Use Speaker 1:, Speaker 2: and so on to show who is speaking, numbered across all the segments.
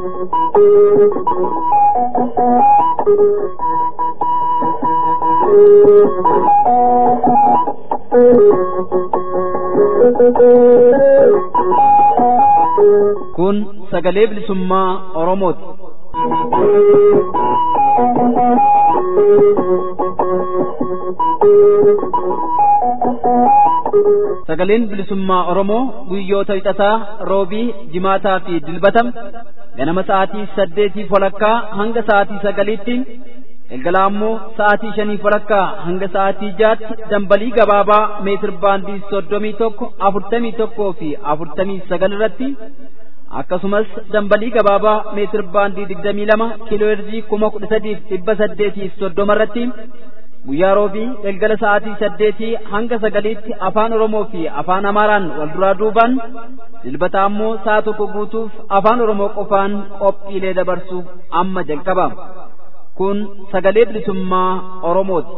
Speaker 1: Kun sagalee bilisummaa Oromooti. Sagaleen bilisummaa Oromoo guyyoota wixataa roobii jimaataa fi dilbatam ganama sa'aatii saddeetii walakkaa hanga sa'aatii sagaliitti galgala ammoo sa'aatii shanii walakkaa hanga sa'aatii jaatti dambalii gabaabaa meetir baandii soddomii tokko afurtamii tokkoo fi afurtamii sagal irratti akkasumas dambalii gabaabaa meetir baandii digdamii lama kiiloo heerzii kuma kudha sadiif dhibba saddeetiif soddoma irratti guyyaa roobii galgala sa'aatii saddeetii hanga sagaliitti afaan oromoo fi afaan amaaraan wal duraa duubaan dilbata ammoo sa'a tokko guutuuf afaan oromoo qofaan qophiilee dabarsuuf amma jalqaba kun sagalee bilisummaa oromooti.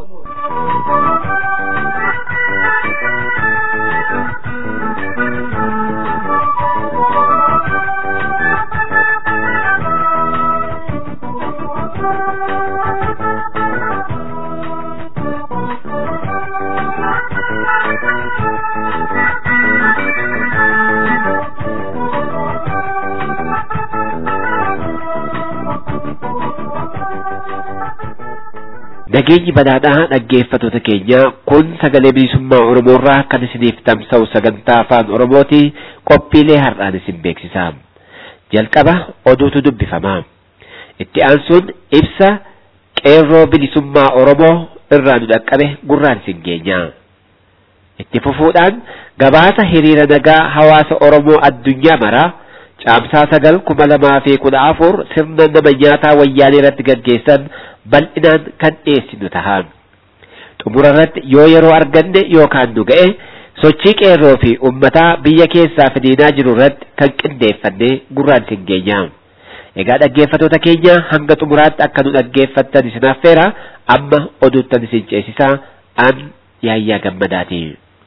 Speaker 2: Nageenyi badhaadhaa dhaggeeffattoota keenya kun sagalee bilisummaa Oromoorraa kan isiniif tamsa'u sagantaa afaan Oromooti qophiilee har'aan isin beeksisa. Jalqaba oduutu dubbifama. Itti aansuun ibsa qeerroo bilisummaa Oromoo irraa nu dhaqqabe gurraan isin geenya. Itti fufuudhaan gabaasa hiriira nagaa hawaasa Oromoo addunyaa maraa caamsaa sagal kuma lamaa fi kudha afur sirna nama nyaataa wayyaanee irratti gaggeessan bal'inaan kan dhiyeessinu taha. Xumura irratti yoo yeroo arganne yookaan nu ga'e sochii qeerroo fi uummataa biyya keessaa fidinaa jiru irratti kan qindeeffannee gurraan isin geenya. Egaa dhaggeeffattoota keenya hanga xumuraatti akka nu dhaggeeffattan isin affeera amma oduuttan isin ceesisaa an yaayyaa gammadaati.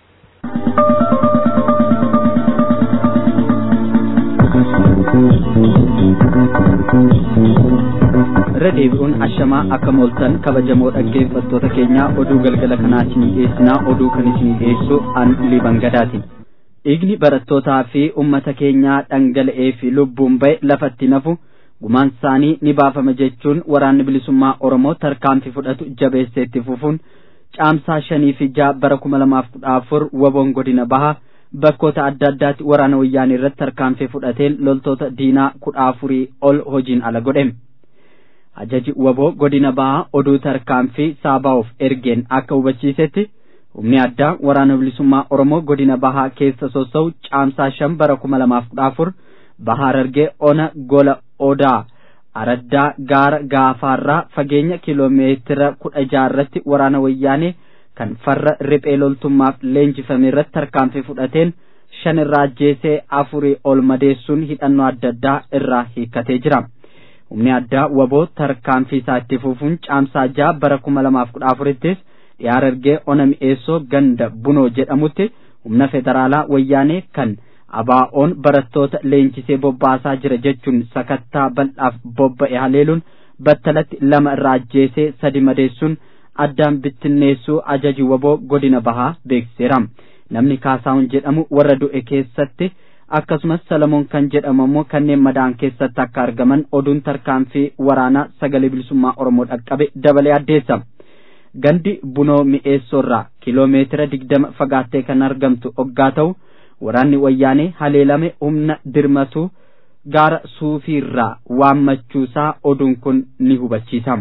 Speaker 1: irra deebi'uun ashamaa akka mooltan kabajamoo dhaggeeffattoota keenya oduu galgala kanaa isinii dhiyeessinaa oduu kan isinii dhiyeessu an liban gadaati dhiigni barattootaa fi ummata keenyaa dhangala'ee fi lubbuun ba'e lafatti nafu gumaan isaanii ni baafama jechuun waraanni bilisummaa oromoo tarkaanfii fudhatu jabeessee itti fufuun caamsaa shanii fi ja'a bara kuma lamaaf kudha afur waboon godina baha bakkoota adda addaatti waraana wayyaanii irratti tarkaanfii fudhateen loltoota diinaa kudha afurii ol hojiin ala godhe. ajaji waboo godina bahaa oduu tarkaanfii saabaa'uuf ergeen akka hubachiisetti humni addaa waraana bilisummaa oromoo godina bahaa keessa sossa'u caamsaa shan bara kuma lamaaf kudha afur bahaa Harargee ona gola odaa araddaa gaara gaafaarraa fageenya kiloomeetira kudha jaarratti waraana wayyaanee kan farra riphee loltummaaf leenjifame irratti tarkaanfii fudhateen shan irraa ajjeesee afurii ol madeessuun hidhannoo adda addaa irraa hiikkatee jira. humni addaa waboo tarkaanfii isaa itti fufuun caamsaa ja'a bara kuma lamaaf kudha afurittis dhiyaa Harargee ona mi'eessoo ganda bunoo jedhamutti humna federaalaa wayyaanee kan abaa'oon barattoota leenjisee bobbaasaa jira jechuun sakattaa bal'aaf bobba'e haleeluun battalatti lama irraa ajjeesee sadi madeessuun addaan bittinneessuu ajaji waboo godina bahaa beeksiseera namni kaasaa'uun jedhamu warra du'e keessatti akkasumas salamoon kan jedhamu immoo kanneen madaan keessatti akka argaman oduun tarkaanfii waraanaa sagalee bilisummaa oromoo dhaqqabe dabalee addeessa gandi bunoo mi'eessoorraa kiloomeetira digdama fagaattee kan argamtu oggaa ta'u waraanni wayyaanee haleelame humna dirmatu gaara suufiirraa waammachuusaa oduun kun ni hubachiisa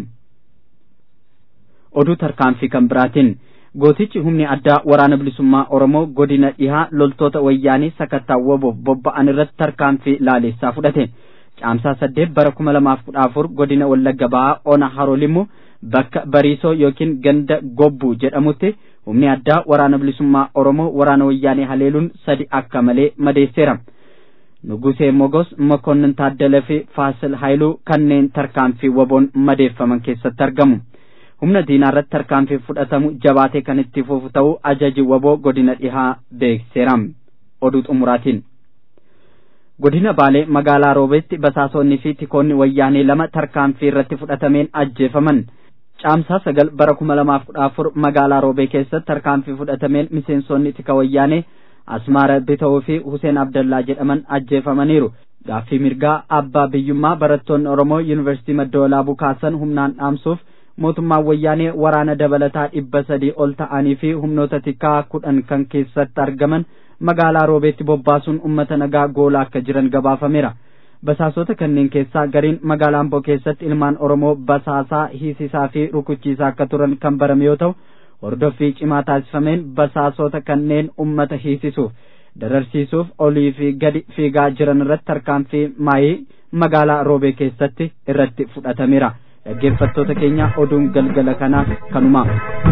Speaker 1: oduu tarkaanfii kan biraatiin gootichi humni addaa waraana bilisummaa oromoo godina dhihaa loltoota wayyaanii sakattaa waboof bobba'an irratti tarkaanfii laalessaa fudhate caamsaa saddeet bara kuma lamaaf kudha afur godina wallagga bahaa ona haroolimu bakka bariisoo yookiin ganda gobbuu jedhamutti humni addaa waraana bilisummaa oromoo waraana wayyaanii haleeluun sadi akka malee madeesseera nugusee mogos mokonnin taaddalee fi faasil haayiluu kanneen tarkaanfii waboon madeeffaman keessatti argamu humna diinaa irratti tarkaanfii fudhatamu jabaatee kan itti fufu ta'uu ajaji waboo godina dhihaa beekseera oduu xumuraatiin godina baalee magaalaa roobeetti basaasonnii fi tikoonni wayyaanee lama tarkaanfii irratti fudhatameen ajjeefaman caamsaa sagal bara kuma lamaaf kudha afur magaalaa roobee keessatti tarkaanfii fudhatameen miseensonni tika wayyaanee asmaara bitawuu fi huseen abdallaa jedhaman ajjeefamaniiru gaaffii mirgaa abbaa biyyummaa barattoonni oromoo yuunivarsiitii madda walaabuu kaasan humnaan dhaamsuuf mootummaan wayyaanee waraana dabalataa dhibba sadii ol ta'anii fi humnoota tikaa kudhan kan keessatti argaman magaalaa roobeetti bobbaasuun ummata nagaa goolaa akka jiran gabaafameera basaasota kanneen keessaa gariin magaalaa amboo keessatti ilmaan oromoo basaasaa hiisisaa fi rukuchiisaa akka turan kan barame yoo ta'u hordoffii cimaa taasifameen basaasota kanneen ummata hiisisuuf dararsiisuuf olii fi gadi fiigaa jiran irratti tarkaanfii maayii magaalaa roobee keessatti irratti fudhatameera dhaggeeffattoota keenya oduun galgala kanaaf kanuma.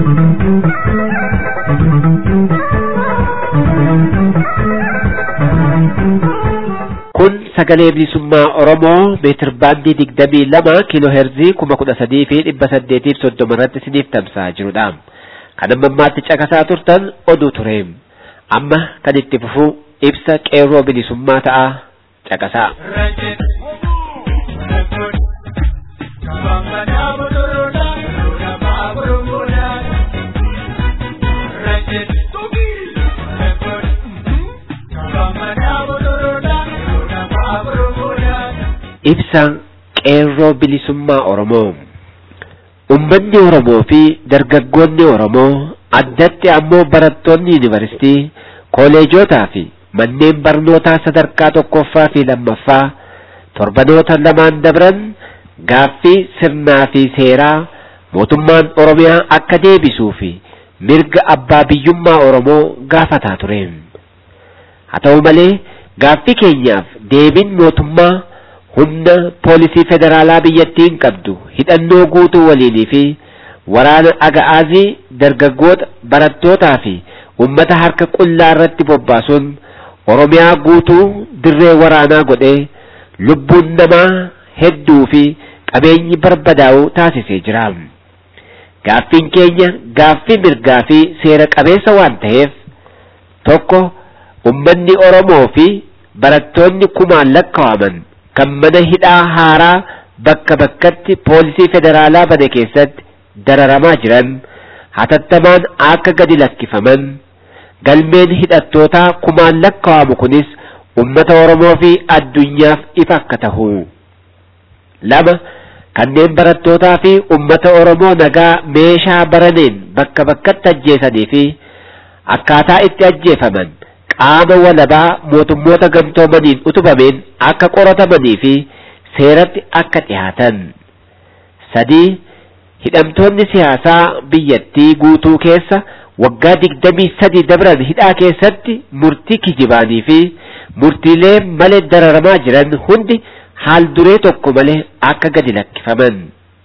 Speaker 2: kun sagalee bilisummaa oromoo meetir baandii digdamii lama kiiloo heerzii kuma kudha sadii fi dhibba saddeetiif soddoma irratti isiniif tamsa'aa jirudha kan amma ammaatti caqasaa turtan oduu ture amma kan itti fufu ibsa qeerroo bilisummaa ta'a caqasaa. ibsa qeerroo bilisummaa oromoo ummanni oromoo fi dargaggoonni oromoo addatti ammoo barattoonni yuunivarsitii kooleejotaa fi manneen barnootaa sadarkaa tokkoffaa fi lammaffaa torbanoota lamaan dabran gaaffii sirnaa fi seeraa mootummaan oromiyaa akka deebisuu fi mirga abbaa biyyummaa oromoo gaafataa ture haa ta'u malee gaaffii keenyaaf deebiin mootummaa humna poolisii federaalaa biyyattiin qabdu hidhannoo guutuu waliinii fi waraana aga'aazii dargaggoota barattootaa fi ummata harka qullaa irratti bobbaasuun oromiyaa guutuu dirree waraanaa godhee lubbuun namaa hedduu fi qabeenyi barbadaa'u taasisee jira. Gaaffiin keenya gaaffii mirgaa fi seera qabeessa waan ta'eef tokko ummanni Oromoo fi barattoonni kumaan lakkaa'aman kan mana hidhaa haaraa bakka bakkatti poolisii federaalaa bane keessatti dararamaa jiran hatattamaan akka gadi lakkifaman galmeen hidhattootaa kumaan lakkaa'amu kunis ummata Oromoo fi addunyaaf ifa akka tahu. lama kanneen barattootaa fi ummata Oromoo nagaa meeshaa baraneen bakka bakkatti ajjeesanii fi akkaataa itti ajjeefaman qaama walabaa mootummoota gamtoomaniin utubameen akka qoratamanii fi seeratti akka dhihaatan. sadii hidhamtoonni siyaasaa biyyattii guutuu keessa waggaa digdamii sadii dabran hidhaa keessatti murtii kijibaanii fi murtiilee malee dararamaa jiran hundi haal duree tokko malee akka gadi lakkifaman.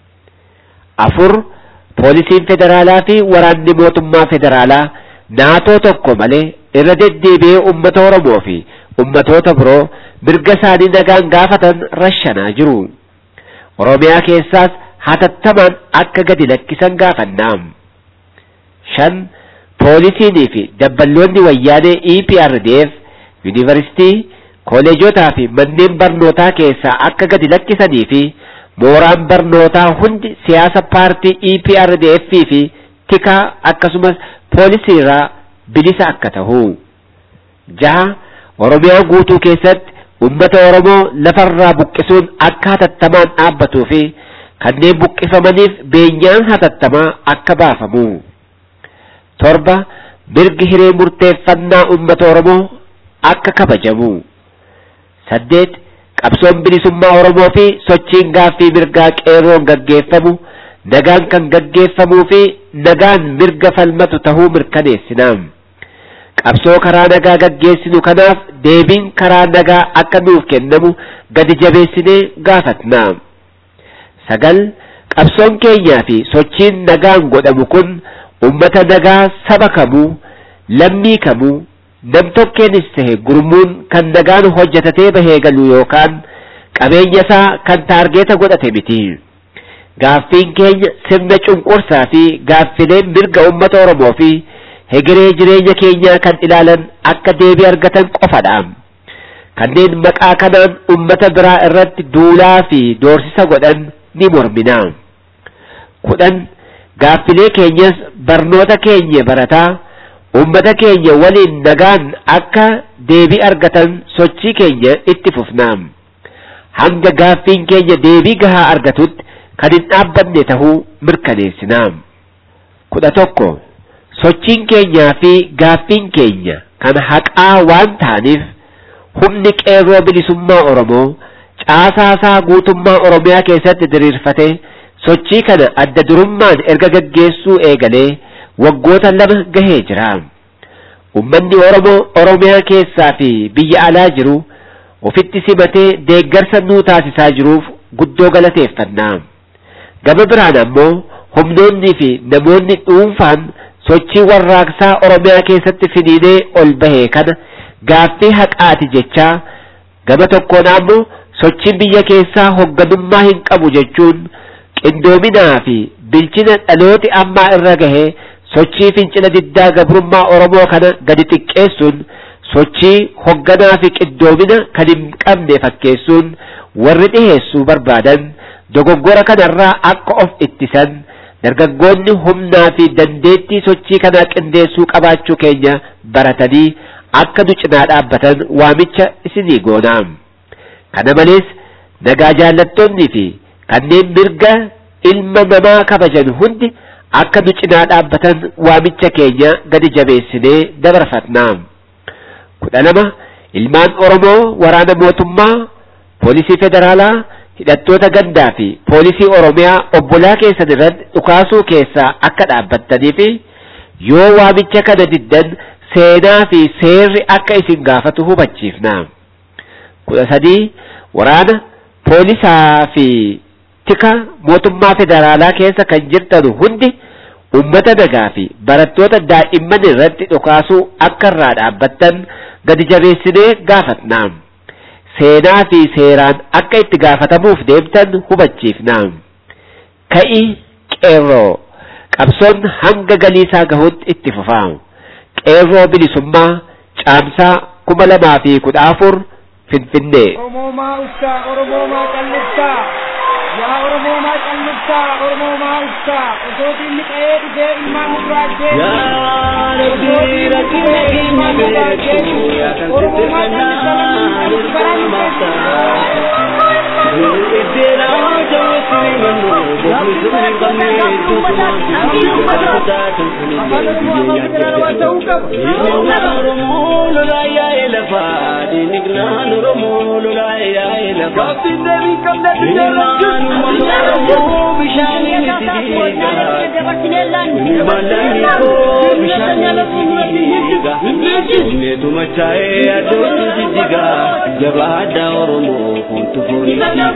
Speaker 2: afur poolisiin federaalaa fi waraanni mootummaa federaalaa naatoo tokko malee irra deddeebi'ee ummata Oromoo fi ummatoota biroo mirga isaanii nagaan gaafatan rashanaa jiru. Oromiyaa keessaas hatattamaan akka gadi lakkisan gaafannaa. shan poolisiinii fi dabballoonni wayyaanee EPRDF yuunivarsiitii kooleejotaa fi manneen barnootaa keessaa akka gadi lakkisanii fi mooraan barnootaa hundi siyaasa paartii EPRDF fi tikaa akkasumas poolisii irraa bilisa akka tahu. jaha Oromiyaa guutuu keessatti ummata Oromoo lafarraa buqqisuun akka hatattamaan dhaabbatuu fi kanneen buqqifamaniif beenyaan hatattamaa akka baafamu. torba mirgi hiree murteeffannaa ummata Oromoo akka kabajamu. saddeet qabsoon bilisummaa Oromoo fi sochiin gaaffii mirgaa qeerroon gaggeeffamu nagaan kan gaggeeffamuu fi nagaan mirga falmatu tahuu mirkaneessina. qabsoo karaa nagaa gaggeessinu kanaaf deebiin karaa nagaa akka nuuf kennamu gadi jabeessinee gaafatna. sagal qabsoon keenyaa fi sochiin nagaan godhamu kun ummata nagaa saba kamuu lammii kamuu nam tokkeenis tahe gurmuun kan nagaan hojjetatee bahee galu yookaan qabeenya isaa kan taargeeta godhate miti. Gaaffiin keenya sirna cunqursaa fi gaaffileen mirga ummata Oromoo fi hegeree jireenya keenyaa kan ilaalan akka deebii argatan qofadha. kanneen maqaa kanaan ummata biraa irratti duulaa fi doorsisa godhan ni mormina. kudhan gaaffilee keenyas barnoota keenya barataa ummata keenya waliin nagaan akka deebii argatan sochii keenya itti fufna. hanga gaaffiin keenya deebii gahaa argatutti kan hin dhaabbanne tahuu mirkaneessina. kudha tokko sochiin keenyaa fi gaaffiin keenya kan haqaa waan ta'aniif humni qeerroo bilisummaa Oromoo caasaasaa guutummaa Oromiyaa keessatti diriirfate sochii kana adda durummaan erga gaggeessuu eegalee waggoota lama gahee jira. Ummanni Oromoo Oromiyaa keessaa fi biyya alaa jiru ofitti simatee deeggarsa nuu taasisaa jiruuf guddoo galateeffanna. Gama biraan ammoo humnoonni fi namoonni dhuunfaan sochii warraaqsaa Oromiyaa keessatti finiinee ol bahee kana gaaffii haqaati jechaa gama tokkoon ammoo sochiin biyya keessaa hogganummaa hin qabu jechuun qindoominaa fi bilchina dhalooti ammaa irra gahee sochii fincila diddaa gabrummaa Oromoo kana gadi xiqqeessuun sochii hogganaa fi qindoomina kan hin qabne fakkeessuun warri dhiheessuu barbaadan dogoggora kanarraa akka of ittisan dargaggoonni humnaa fi dandeettii sochii kanaa qindeessuu qabaachuu keenya baratanii akka nu cinaa dhaabbatan waamicha isinii goona. Kana malees nagaa jaallattoonnii fi kanneen mirga ilma namaa kabajan hundi akka nu cinaa dhaabbatan waamicha keenya gadi jabeessinee dabarfatna. kudha lama ilmaan Oromoo waraana mootummaa poolisii federaalaa hidhattoota gandaa fi poolisii Oromiyaa obbolaa keessan irratti dhukaasuu keessaa akka dhaabbattanii fi yoo waamicha kana diddan seenaa fi seerri akka isin gaafatu hubachiifna. kudha sadii waraana poolisaa fi tika mootummaa federaalaa keessa kan jirtan hundi ummata nagaa fi barattoota daa'imman irratti dhukaasuu akka irraa dhaabbattan gadi jabeessinee gaafatna. Seenaa fi seeraan akka itti gaafatamuuf deemtan hubachiifna. Ka'i qeerroo qabsoon hanga galiisaa gahutti itti fufa. Qeerroo bilisummaa caamsaa kuma lamaa fi kudha afur Finfinnee.
Speaker 3: Oromoomaa uftaa, Oromoomaa qal'iftaa. Yaa Oromoomaa qal'iftaa, Oromoomaa uftaa. Osoo diinni qa'ee dhufee ilmaan muraachee.
Speaker 4: Yaa Rabbi rakkina keenya beeku yaa kan sirriifannaa ilkaan maataa. Iddeenaa jawweessine mannu bofni sirni qabne tuutumaan tuutumaan jaallataa tolfanii Diinignaan Oromoo lolaa yaa'ee lafaa diinignaan Oromoo lolaa yaa'ee lafaa. Diinignaan uummata Oromoo bishaanii miti diigaa. Mallanni koo bishaan diigaa. Inneetu machaa'ee addootti jijjigaa. Jabaa addaa Oromoo fuultu foonii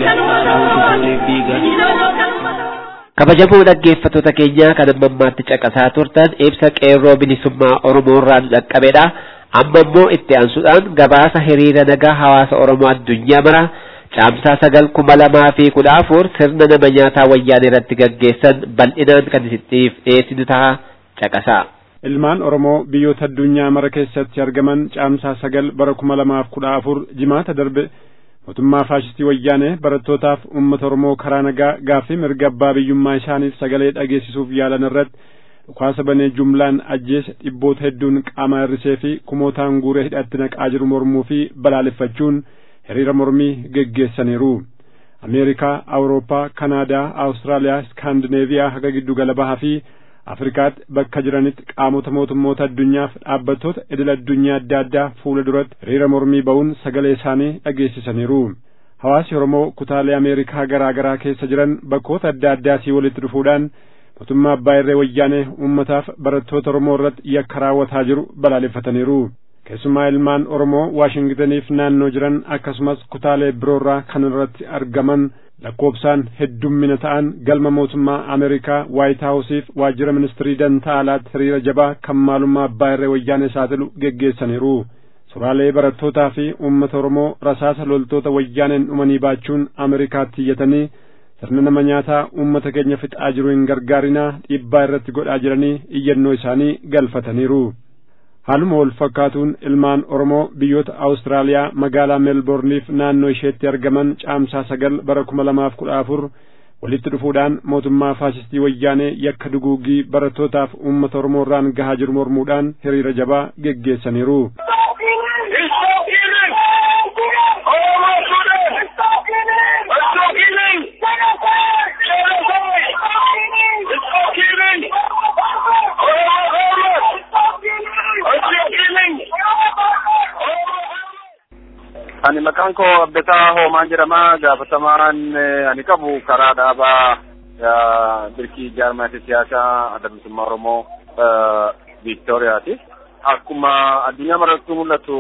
Speaker 2: kabajamoo dhaggeeffattoota keenyaa kan amma ammaatti caqasaa turtan ibsa qeerroo bilisummaa oromoo irraa nu dhaqqabedha amma immoo itti aansuudhaan gabaasa hiriira nagaa hawaasa oromoo addunyaa mara caamsaa sagal kuma lamaa fi kudha afur sirna nama nyaataa wayyaanee irratti gaggeessan bal'inaan kan isiniif dhiyeessinu ta'a caqasaa.
Speaker 5: ilmaan oromoo biyyoota addunyaa mara keessatti argaman caamsaa sagal bara kuma lamaaf kudha afur jimaata darbe mootummaa faashistii wayyaanee barattootaaf uummata oromoo karaa nagaa gaaffii mirga abbaa biyyummaa isaaniif sagalee dhageessisuuf yaalan irratti dhukaasa banee jumlaan ajjeese dhibboota hedduun qaama hirrisee fi kumootaan guuree hidhatti naqaa jiru mormuu fi balaaleffachuun hiriira mormii geggeessaniiru ameerikaa awurooppaa kanaadaa awustiraaliyaa iskaandineeviyaa haga giddu gala bahaa fi afrikaatti bakka jiranitti qaamota mootummoota addunyaaf dhaabbattoota idil addunyaa adda addaa fuula duratti hiriira mormii ba'uun sagalee isaanii dhageessisaniiru hawaasi oromoo kutaalee ameerikaa garaa garaa keessa jiran bakkoota adda addaatii walitti dhufuudhaan mootummaa abbaa irree wayyaanee uummataaf barattoota oromoo irratti yakka raawwataa jiru balaaleffataniiru keessumaa ilmaan oromoo waashingitaniif naannoo jiran akkasumas kutaalee biroorraa kan irratti argaman lakkoobsaan heddummina ta'an galma mootummaa ameerikaa waayit haawusiif waajjira ministirii dantaa alaatti hiriira jabaa kan maalummaa abbaa irree wayyaanee saaxilu geggeessaniiru suuraalee barattootaa fi uummata oromoo rasaasa loltoota wayyaaneen dhumanii baachuun ameerikaatti iyyatanii sirna nama nyaataa uummata keenya fixaa jiru hin gargaarinaa dhiibbaa irratti godhaa jiranii iyyannoo isaanii galfataniiru haaluma wal fakkaatuun ilmaan oromoo biyyoota awustiraaliyaa magaalaa meelboorniif naannoo isheetti argaman caamsaa sagal bara kuma lamaaf kudha afur walitti dhufuudhaan mootummaa faasistii wayyaanee yakka duguugii barattootaaf uummata oromoo irraan gahaa jiru mormuudhaan hiriira jabaa geggeessaniiru.
Speaker 6: ani maqaan koo Abdataa Hoomaa jedhama gaafatamaan ani qabu karaa dhaabaa birkii jaarmaati siyaasaa adda bilisummaa Oromoo Viiktooriyaati. Akkuma addunyaa maratti mul'atu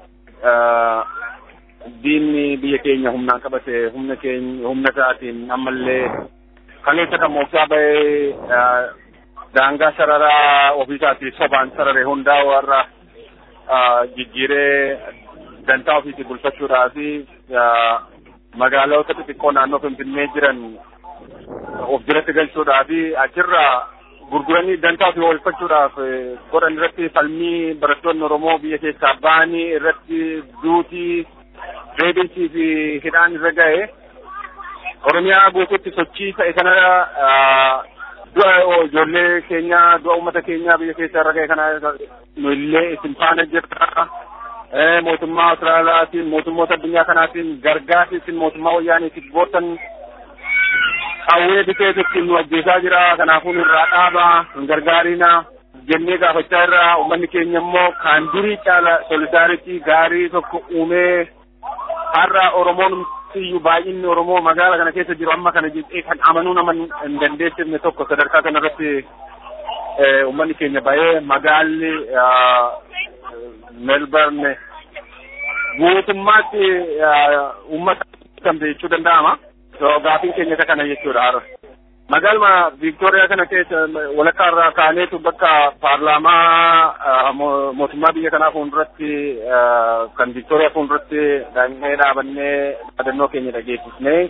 Speaker 6: diinni biyya keenya humnaan qabate humna keenya humna isaatiin ammallee kaleessa kan mooftaa bahee daangaa sararaa ofiisaatii sobaan sarare hundaa warra jijjiiree dantaa ofiitii bulfachuudhaa fi magaalota xixiqqoo naannoo Finfinnee jiran of jalatti galchuudhaa fi achirraa gurguranii dantaa ofii oolfachuudhaaf godhan irratti falmii barattoonni Oromoo biyya keessaa ba'anii irratti duutii reebinsii fi hidhaan irra ga'e Oromiyaa guutuutti sochii ta'e kana du'a ijoollee keenya du'a uummata keenya biyya keessaa irra ga'e kana nu illee isin faana jirra. mootummaa Austraaliyaatiin mootummoota addunyaa kanaatiin gargaarsi isin mootummaa wayyaaniitiif gootan qawwee bitee ittiin nu ajjeesaa jira kanaafuu irraa dhaabaa hin gargaarina jennee gaafachaa irraa uummanni keenya immoo kaan durii caala solidaaritii gaarii tokko uumee har'a Oromoon iyyuu baay'inni Oromoo magaala kana keessa jiru amma kana jettee kan amanuu nama hin dandeessifne tokko sadarkaa kanarratti uummanni keenya baay'ee magaalli Melbourne guutummaatti uummata kan jechuu danda'ama. Gaafiin keenya isa kana jechuudha. Magaaluma Viiktooriyaa kana keessa walakkaa irraa kaaneetu bakka paarlaamaa mootummaa biyya kanaa fuulduratti kan Viiktooriyaa fuulduratti daa'imnee dhaabannee yaadannoo keenya dhageessisnee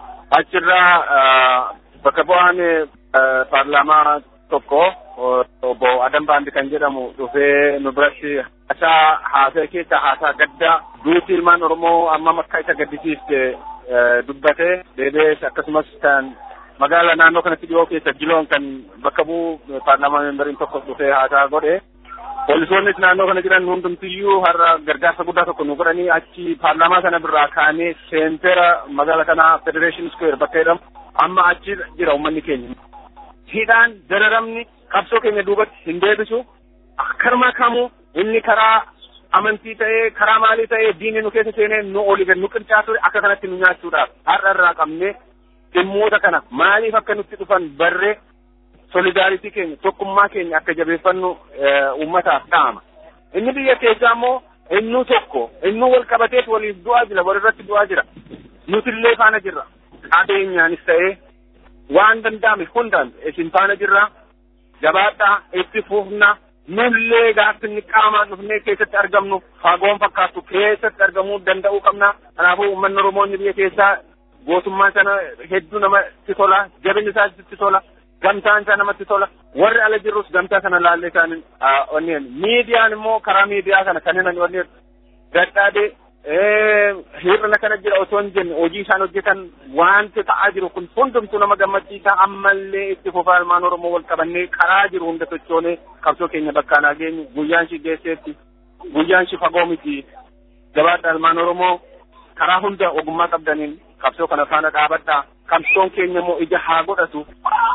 Speaker 6: achirraa bakka bu'aan paarlaamaa tokko obbo Adam Baandi kan jedhamu dhufee nu biratti haasaa haasaa keessa haasaa gaddaa duuti ilmaan Oromoo amma akka isa gaddisiiste dubbate deebi'ees akkasumas kan magaala naannoo kanatti dhiyoo keessa jiloon kan bakka bu'u paarlaamaa memberiin tokko dhufee haasaa godhe. Poolisoonnis naannoo kana jiran hundumtiyyuu har'a gargaarsa guddaa tokko nu godhanii achi paarlaamaa sana birraa kaanee seentera magaala kanaa Federation Square bakka jedhamu amma achi jira uummanni keenya. hidhaan dararamni qabsoo keenya duubatti hin deebisu karma kamuu inni karaa amantii ta'ee karaa maalii ta'ee diinni nu keessa seenee nu olii gad nu qircaatu akka kanatti nu nyaachuudhaaf har'a irraa qabnee dhimmoota kana maaliif akka nutti dhufan barree solidaaritii keenya tokkummaa keenya akka jabeeffannu uummataaf dha'ama. Inni biyya keessaa immoo innuu tokko innuu wal qabateet waliif du'aa jira walirratti du'aa jira nutillee faana jirra qabeenyaanis ta'ee waan danda'ame hundaan isin faana jirra jabaadhaa itti fufna nullee gaaffinni qaamaan dhufnee keessatti argamnu fagoon fakkaatu keessatti argamuu danda'uu qabna kanaafuu uummanni oromoonni biyya keessaa gootummaan sana hedduu namatti tola jabinni isaa itti tola gamtaan isaa namatti tola warri ala jirrus gamtaa sana laallee isaan onneen miidiyaan immoo karaa miidiyaa kana kan hinan onneen dadhaabee hir'ina kana jira osoo hin jenne hojii isaan hojjetan wanti ta'aa jiru kun hundumtuu nama gammachiisa ammallee itti fufaa ilmaan oromoo wal qabannee karaa jiru hunda sochoonee qabsoo keenya bakkaan haa geenyu guyyaan shi geesseetti guyyaan shi fagoo miti jabaadha ilmaan oromoo karaa hunda ogummaa qabdaniin qabsoo kana faana dhaabadhaa qabsoon keenya immoo ija haa godhatu.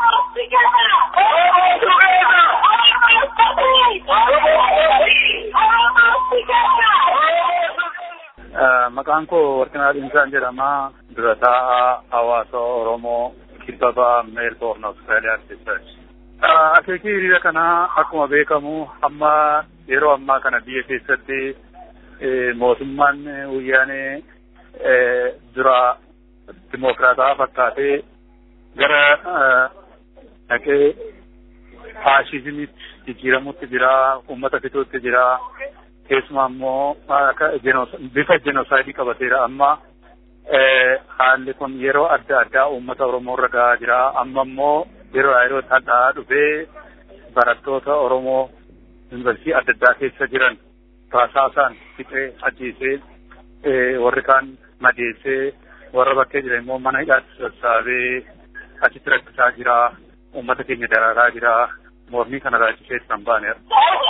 Speaker 7: Maqaan koo Warqinaa Dhiinsaan jedhama. Dura taa'aa hawaasa Oromoo kibba Meelboorn Awustiraaliyaatti jechuudha. Akeekii hiriira kanaa akkuma beekamu amma yeroo ammaa kana biyya keessatti mootummaan wayyaanee dura dimokiraataa fakkaatee gara dhaqee faashizimitti jijjiiramutti jira, uummata fixuutti jira. keessumaa immoo bifa jenosaayidii qabateera amma haalli kun yeroo adda addaa uummata Oromoo irra gahaa jira amma immoo yeroo yeroo hadhaa dhufee barattoota Oromoo yuunivarsiitii adda addaa keessa jiran taasaasaan fixee ajjeesee warri kaan madeessee warra bakkee jiran immoo mana hidhaatti sassaabee achitti rakkisaa jira uummata keenya daraaraa jira mormii kana raajisee kan baaneera.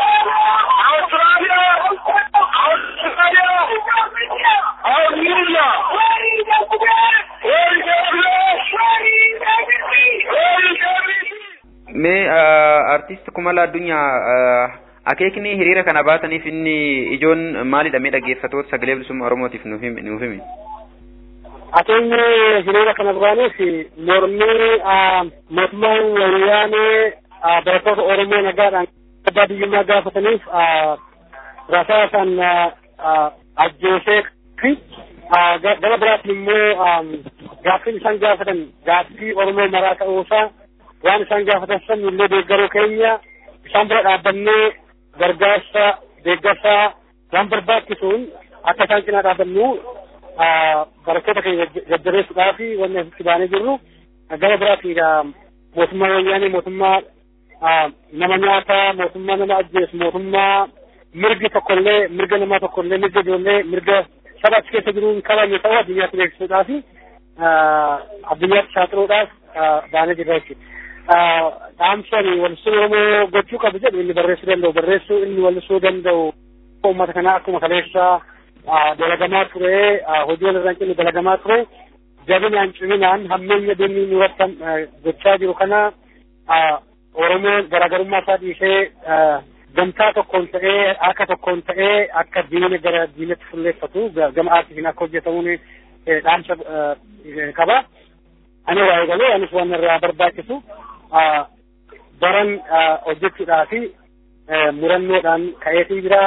Speaker 8: Mee artist Kumala Addunyaa akeekni hiriira kana baataniif inni ijoon maalidha mee dhaggeeffatoota sagalee bilisummaa Oromootiif nuuf himi?
Speaker 9: Akeekni hiriira kana baaneef mormii mootummaan wayyaanee barattoota Oromoo nagaadhaan abbaa biyyummaa gaafataniif rasaasaan ajjeesee fi gara biraatiin immoo gaaffiin isaan gaafatan gaaffii Oromoo maraa ta'uusaa waan isaan gaafatan san illee deeggaruu keenya isaan bira dhaabbannee gargaarsa deeggarsaa waan barbaachisuun akka isaan cinaa dhaabbannu barattoota keenya jajjabeessuudhaa fi wanni asitti baanee jirru gara biraatiidha mootummaa wayyaanee mootummaa nama nyaataa mootummaa nama ajjeesu mootummaa mirgi tokkollee mirga namaa tokkollee mirga ijoollee mirga saba achi keessa jiru hin kabajne ta'uu addunyaatti beeksisuudhaa fi addunyaatti saaxiluudhaaf baanee jirra jechuudha. dhaamsani walisuu Oromoo gochuu qabu jedhu inni barreessuu danda'u barreessuu inni walisuu danda'u uummata kanaa akkuma kaleessaa dalagamaa ture hojii walirraa hin cinne dalagamaa ture jabinaan ciminaan hammeenya diinni irratti gochaa jiru kana Oromoon garaagarummaa isaa dhiisee gamtaa tokkoon ta'ee akka tokkoon ta'ee akka diina gara diinatti fulleeffatu gama aartiin akka hojjetamuun dhaamsa qaba. Ani waa eegalee anis waan irraa barbaachisu baran hojjechuudhaa fi murannoodhaan ka'eetii jira.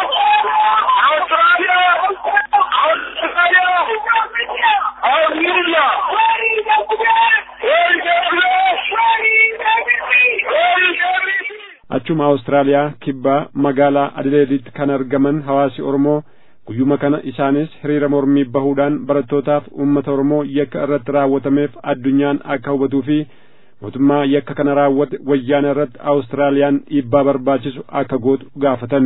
Speaker 5: achuma awustiraaliyaa kibbaa magaalaa adileeditti kan argaman hawaasi oromoo guyyuma kana isaanis hiriira mormii bahuudhaan barattootaaf uummata oromoo yakka irratti raawwatameef addunyaan akka hubatuu fi mootummaa yakka kana raawwate wayyaana irratti awustiraaliyaan dhiibbaa barbaachisu akka gootu gaafatan.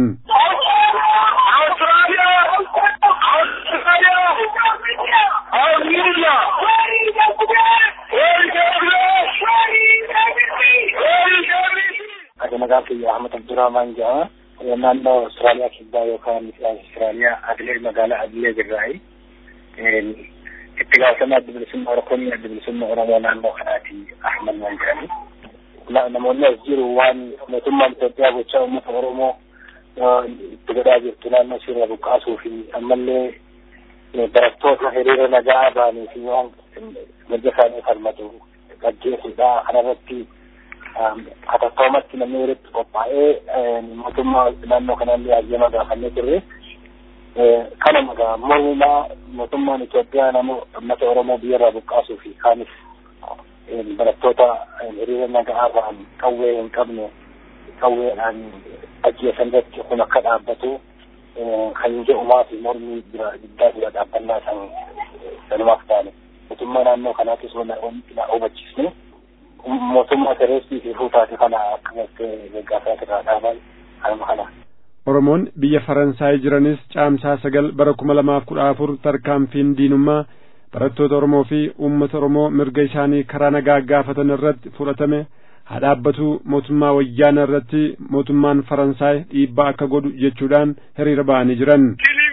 Speaker 10: Ati maqaan kiyya Ahmad Abdurrahman jedhama. Naannoo Awustiraaliyaa kibbaa yookaan Awustiraaliyaa Adilee magaalaa Adilee jirraayi. Itti gaafatamaa adda bilisummaa Oromoo adda bilisummaa Oromoo naannoo kanaati Ahmad waan jedhani. Namoonni as jiru waan mootummaan Itoophiyaa gochaa uummata Oromoo itti godhaa jirtu naannoo sirna buqqaasuu fi ammallee barattoota hiriira nagaa ba'anii fi waan mirga isaanii falmatu gaggeessuudha. Kanarratti hatattaumatti namni walitti qophaa'ee mootummaa naannoo kanallee hayyama gaafannee turre. Kana magaa mormumaa mootummaan Itoophiyaa nama uummata Oromoo biyyarraa buqqaasuu fi kaanis barattoota hiriira nagaa ba'an qawwee hin qabne qawweedhaan ajjeesan irratti kun akka dhaabbatu kan jedhumaa fi mormii bira guddaa bira dhaabbannaa san sanumaaf taane mootummaa naannoo kanaatis na hubachiisne mootummaa tereestii fi fuutaati kana akka gartee gaggaasaa irraa dhaaban kanuma kana.
Speaker 5: Oromoon biyya Faransaay jiranis caamsaa sagal bara kuma lamaaf kudha afur tarkaanfiin diinummaa barattoota Oromoo fi uummata Oromoo mirga isaanii karaa nagaa gaafatan irratti fudhatame haa dhaabbatu mootummaa wayyaana irratti mootummaan Faransaay dhiibbaa akka godhu jechuudhaan hiriira ba'anii jiran.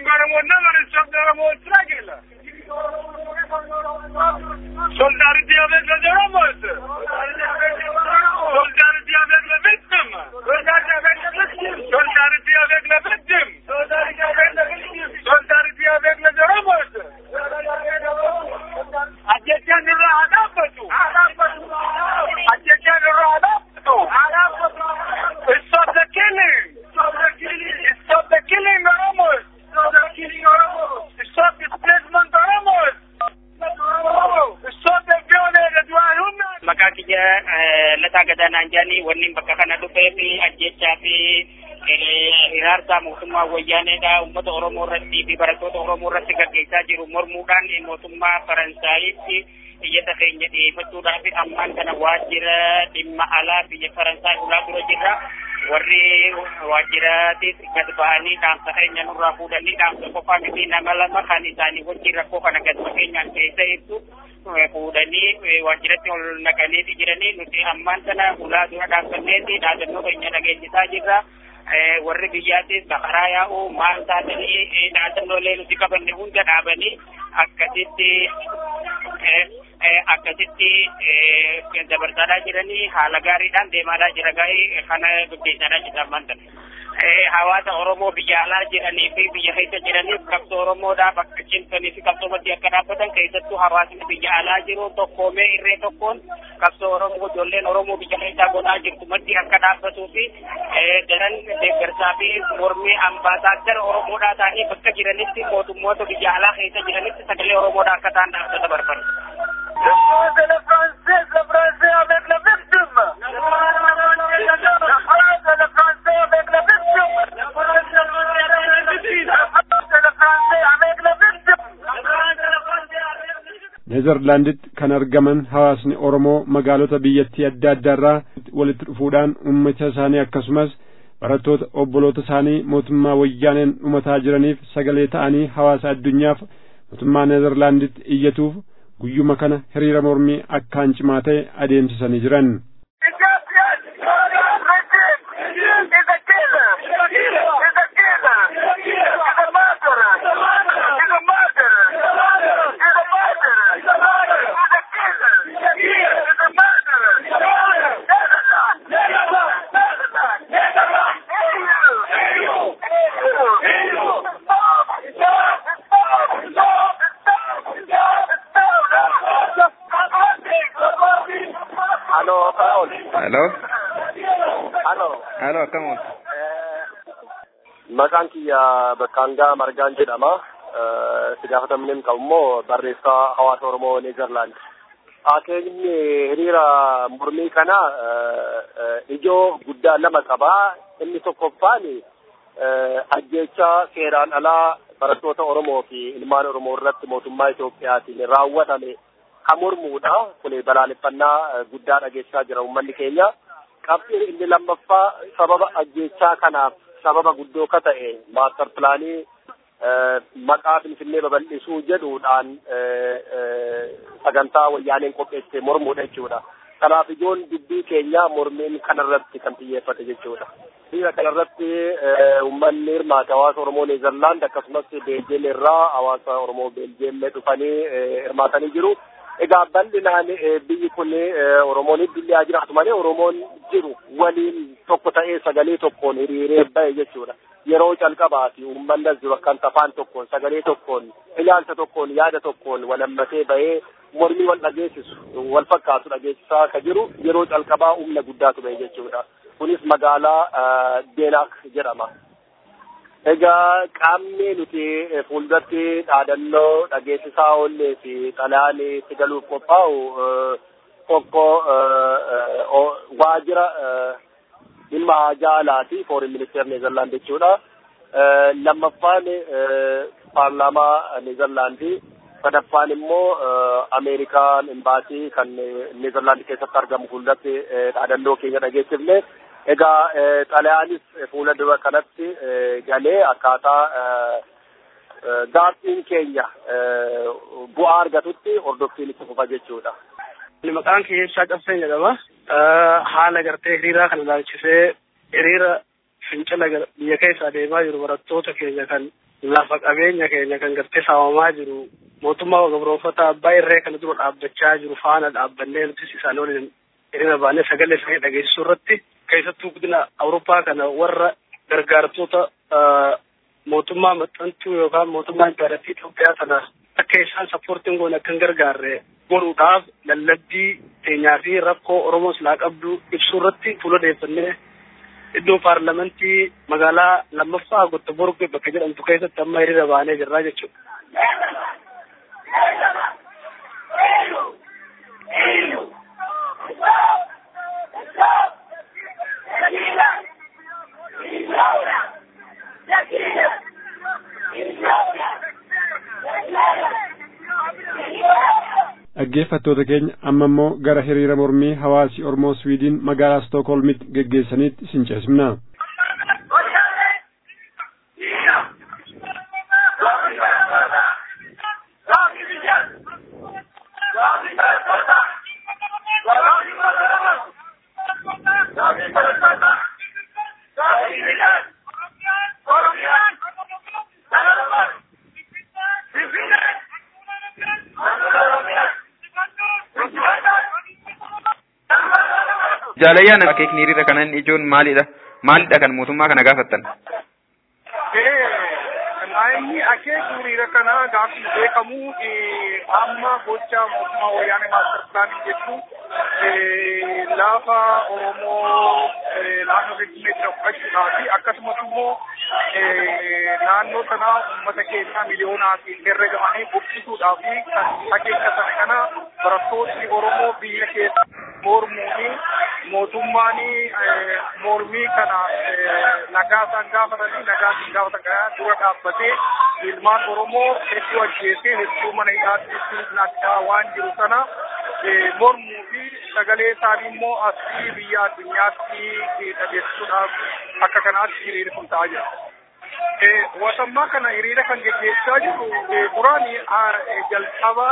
Speaker 11: Solidarité avec les Oromos. Solidarité avec les victimes. Solidarité avec les victimes. Solidarité avec les Oromos. Ajjechaan irraa haa dhaabbatu. Ajjechaan irraa haa dhaabbatu. Stop the killing. Stop the killing Oromos. Stop displacement Oromos.
Speaker 12: maqaa kiyya lataa gadaanaan jedhanii wanni bakka kana dhufee fi ajjechaa fi hiraarsaa mootummaa wayyaaneedha uummata oromoo irratti fi barattoota oromoo irratti gaggeessaa jiru mormuudhaan mootummaa faransaayitti iyyata keenya dhiyeeffachuudhaaf ammaan kana waajjira dhimma alaa biyya faransaay ulaa dura jirra warri waajjiraatis gad ba'anii dhaamsa keenya nurraa fuudhanii dhaamsa qofaa miti nama lama kan isaanii wajjin rakkoo kana gad fageenyaan keessa ibsu fuudhanii waajjiratti ol naqanii jiranii nuti ammaan sana ulaa dura dhaabbanneeti dhaadannoo keenya dhageessisaa jirra. warri biyyaatis baqaraa yaa'u maal taatanii dhaadannoolee nuti qabanne hunda dhaabanii akkasitti akkasitti dabarsaadhaa jiranii haala gaariidhaan deemaadhaa jira gaarii kana gaggeessaadhaa jira ammaan sana. hawaasa Oromoo biyya alaa jiranii fi biyya keessa jiraniif qabsoo Oromoodhaaf akka cimsanii fi qabsoomatti akka dhaabbatan keessattuu hawaasni biyya alaa jiru tokkoomee irree tokkoon qabsoo Oromoo ijoolleen Oromoo biyya keessaa godhaa jirtu maddi akka dhaabbatuu fi daran deeggarsaa fi mormii ambaasaaddara Oromoodhaa ta'anii bakka jiranitti mootummoota biyya alaa keessa jiranitti sagalee Oromoodhaa akka ta'an dhaabbata barbaadu.
Speaker 11: de la française, le français avec la victime. La phrase de le français avec la victime. La phrase de le français avec la victime.
Speaker 5: neezerlaanditti kan argaman hawaasni oromoo magaalota biyyattii adda addaarraa walitti dhufuudhaan ummata isaanii akkasumas barattoota obboloota isaanii mootummaa wayyaaneen dhumataa jiraniif sagalee ta'anii hawaasa addunyaaf mootummaa neezerlaanditti iyyatuuf guyyuma kana hiriira mormii akkaan cimaa ta'e adeemsisanii jiran.
Speaker 6: Hello, Paul.
Speaker 8: Hello.
Speaker 6: Hello.
Speaker 8: Hello, akkam ooltu?
Speaker 6: Maqaan kiyya Bakkaangaa Margaan jedhama. Si gaafatamni qabu immoo barreessaa hawaasa Oromoo Neezerlaand. Akeekni hiriira mormii kana ijoo guddaa lama qaba. Inni tokkoffaan ajjeechaa seeraan alaa barattoota Oromoo fi ilmaan Oromoo irratti mootummaa Itoophiyaatiin raawwatame kan mormuudha. Kun balaaleffannaa guddaa dhageessaa jira uummanni keenya. Qabxiin inni lammaffaa sababa ajjeechaa kanaaf sababa guddoo ka ta'e maastar pilaanii maqaa Finfinnee babal'isuu jedhuudhaan sagantaa wayyaaneen qopheesse mormuudha jechuudha. Kanaaf ijoon dubbii keenya mormiin kanarratti kan xiyyeeffate jechuudha. Hiriira kanarratti uummanni hirmaate hawaasa Oromoo Neezerlaand akkasumas Beeljeem irraa hawaasa Oromoo Beeljeem dhufanii hirmaatanii jiru. Egaa bal'inaan biyyi kun Oromoon iddillee jiraatu malee Oromoon jiru waliin tokko ta'ee sagalee tokkoon hiriiree bahe jechuudha. Yeroo calqabaati uummanni as jiru akkan afaan tokkoon sagalee tokkoon ilaalcha tokkoon yaada tokkoon wal hammatee bahee mormii wal dhageessisu wal fakkaatu dhageessisaa ka jiru yeroo calqabaa humna guddaatu bahe jechuudha. Kunis magaalaa Deenaak jedhama. Egaa qaamni nuti fuulduratti dhaadannoo dhageessisaa oollee fi xalayaan itti galuuf qophaa'u tokko waajjira dhimma haajaa alaati foreign ministeer Neezerlaand jechuudha. Lammaffaan paarlaamaa Neezerlaandii sadaffaan immoo Ameerikaan imbaasii kan Neezerlaand keessatti argamu fuulduratti dhaadannoo keenya dhageessifne. Egaa xalayaanis fuula dura kanatti galee akkaataa gaaffiin keenya bu'aa argatutti hordoftiin itti fufa jechuudha.
Speaker 9: Maqaan kiyya ibsaa qabseen jedhama. Haala gartee hiriiraa kana ilaalchisee hiriira fincila biyya keessa adeemaa jiru barattoota keenya kan lafa qabeenya keenya kan gartee saamamaa jiru mootummaa gabroonfata abbaa irree kana dura dhaabbachaa jiru faana dhaabbannee nutis isaan waliin hiriira baanee sagalee isaanii dhageessisuu irratti keessattuu guddina awurooppaa kana warra gargaartota mootummaa maxxantuu yookaan mootummaa impaareetii Itoophiyaa sana akka isaan sappoortiin goone akka hin gargaarre godhuudhaaf lallabbii keenyaa fi rakkoo Oromoo silaa qabdu ibsuu irratti fuula deeffannee iddoo paarlamentii magaalaa lammaffaa gotta borgee bakka jedhamtu keessatti amma hiriira baanee jirraa jechuudha.
Speaker 5: dhaggeeffattoota keenya amma immoo gara hiriira mormii hawaasi Oromoo Swiidin magaalaa Stookholmitti geggeessaniitti isin ceesifna.
Speaker 8: Jaalayyaan akeekni hiriira kana inni ijoon maalidha? Maalidha kan mootummaa kana gaafattan?
Speaker 7: Inni akeeku hiriira kana gaaffii beekamu amma gocha mootummaa wayyaanee maastar pilaanii jechuun lafa Oromoo naannoo Finfinnee jira fudhachuudhaa fi akkasumas immoo naannoo sana uummata keenya miliyoonaatiin herregamanii buqqisuudhaa fi kan akeekkatan kana barattoonni Oromoo biyya keessa mormuuni mootummaan mormii kana nagaa isaan gaafatanii nagaa isaan gaafatan kana dura dhaabbatee ilmaan Oromoo hedduu ajjeesee hedduu mana hidhaatti naqaa waan jiru sana mormuu fi sagalee isaanii immoo asii biyya addunyaatti dhageessisuudhaaf akka kanaatti hiriirri kun ta'aa jira. Wasammaa kana hiriira kan geggeessaa jiru duraan jalqaba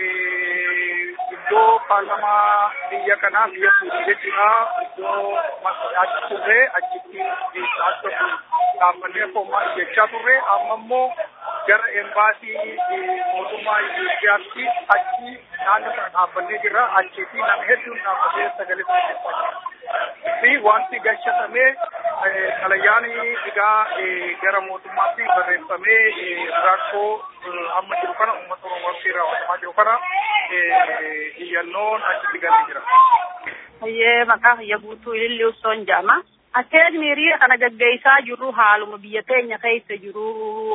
Speaker 7: iddoo paarlamaa biyya kanaa biyya Suudii jechuudha. Iddoo achi turre achitti akka dhaabbannee foommaa jechaa turre amma immoo gara embaasii mootummaa Itoophiyaatti achi naannoo sana dhaabbannee jirra. Achitti nama hedduun dhaabbatee sagalee sagalee fi wanti galchatamee xalayaani egaa gara mootummaatti barreeffamee rakkoo amma jiru kana uummata Oromootti raawwatamaa jiru kana iyyannoon achitti galee jira.
Speaker 13: Hayyee maqaa hayya guutuu ililli usoon jedhama. Akeekni hiriira kana gaggeessaa jirru haaluma biyya keenya keessa jiru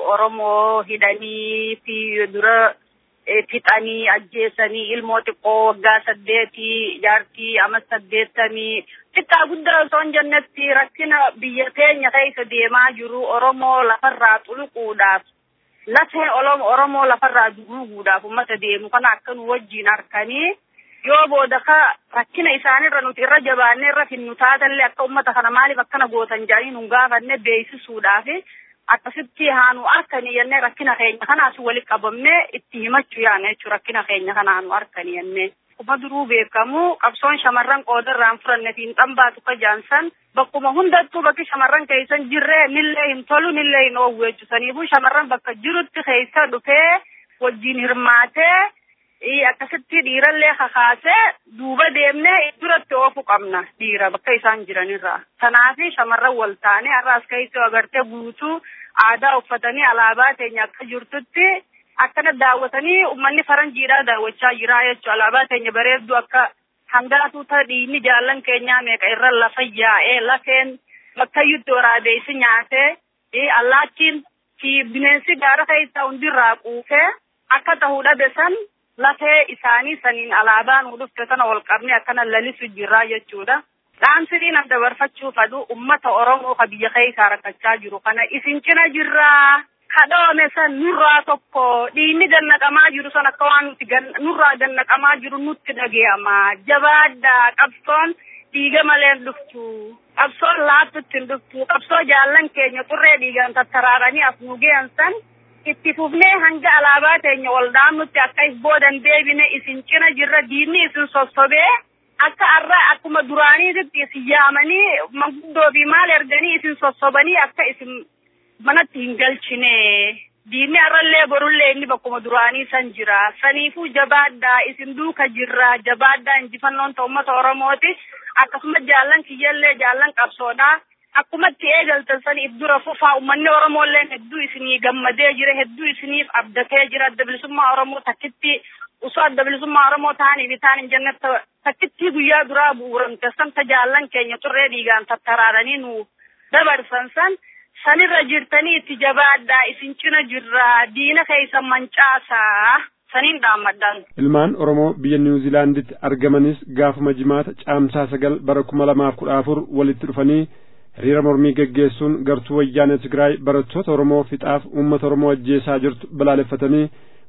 Speaker 13: Oromoo hidhanii fi dura fixanii ajjeesanii ilmoo xiqqoo waggaa saddeetii jaartii ama saddeettamii xiqqaa guddaa osoo hin jennetti rakkina biyya keenya keessa deemaa jiru Oromoo lafarraa xuluquudhaaf lafee Oromoo lafarraa duguuguudhaaf uummata deemu kana akka nu wajjin harkanii yoo booda ka rakkina isaanirra nuti irra jabaannee irra finnu taatallee akka uummata kana maaliif akkana gootan jedhanii nu gaafanne beeksisuudhaaf akkasitti haanu harkanii jennee rakkina keenya kanaas walitti qabamnee itti himachuu yaana jechuudha rakkina keenya kana haanu harkanii jennee. Kuma duruu beekamu qabsoon shamarran qoodarraan furanne fi hin dhambaatu ka jaansan bakkuma hundattuu bakki shamarran keessan jirre nillee hin tolu nillee hin oowwu jechuusaniifuu shamarran bakka jirutti keessa dhufee wajjin hirmaatee akkasitti dhiirallee kakaasee duuba deemnee duratti oofu qabna dhiira bakka isaan jiranirraa. Kanaafi shamarran wal taanee har'aas keessoo agartee guutuu aadaa uffatanii alaabaa teenya akka jirtutti akkana daawwatanii uummanni faranjiidhaa daawwachaa jira jechuudha. Alaabaa teenya bareedduu akka hangaatuu ta dhiinni jaallan keenyaa meeqa irra lafa yaa'ee lafeen bakkayyutti waraabeessi nyaatee allaattiin fi bineensi gaara keessaa hundirraa quufee akka ta'uu dhabe san lafee isaanii saniin alaabaa nu dhufte sana ol qabne akkana lalisu jirraa jechuudha. Dhaamsirii nan dabarfachuu fadu ummata Oromoo ka biyya keessaa rakkachaa jiru kana isin cina jirraa. Kadhoome san nurraa tokko dhiinni gannaqamaa jiru san akka waan nuti nurraa gannaqamaa jiru nutti dhaga'ama. Jabaaddaa qabsoon dhiiga malee hin dhuftu. Qabsoon laattutti hin dhuftu. Qabsoo jaallan keenya qurree dhiigaan tattaraaranii as nu ge'an san itti fufnee hanga alaabaa teenya ol dhaamnutti akka is boodan deebine isin cina jirra diinni isin sossobee akka arra akkuma duraaniititti isin yaamanii manguddoo fi maal erganii isin sossobanii akka isin manatti hin galchine diinni arrallee borullee inni bakkuma duraanii san jira saniifuu jabaaddaa isin duuka jirra jabaaddaa injifannoon ta'u uummata oromooti akkasuma jaallan kiyyallee jaallan qabsoodhaa akkumatti eegaltan saniif dura fufaa uummanni Oromooillee hedduu isinii gammadee jira hedduu isiniif abdatee jira adda bilisummaa Oromoo takkitti osoo adda bilisummaa Oromoo ta'anii fi ta'an hin jenne takkitti guyyaa duraa bu'uuramte san tajaallan keenya turree dhiigaan tattaraaranii nu dabarsan san sanirra jirtanii itti jabaadhaa isin cina jirra diina keessa mancaasaa saniin dhaammadhaan.
Speaker 5: Ilmaan Oromoo biyya Niwuziilaanditti argamanis gaafuma jimaata caamsaa sagal bara kuma lamaaf kudha afur walitti dhufanii hiriira mormii geggeessuun gartuu wayyaanee Tigraay barattoota Oromoo fixaaf uummata Oromoo ajjeesaa jirtu balaaleffatanii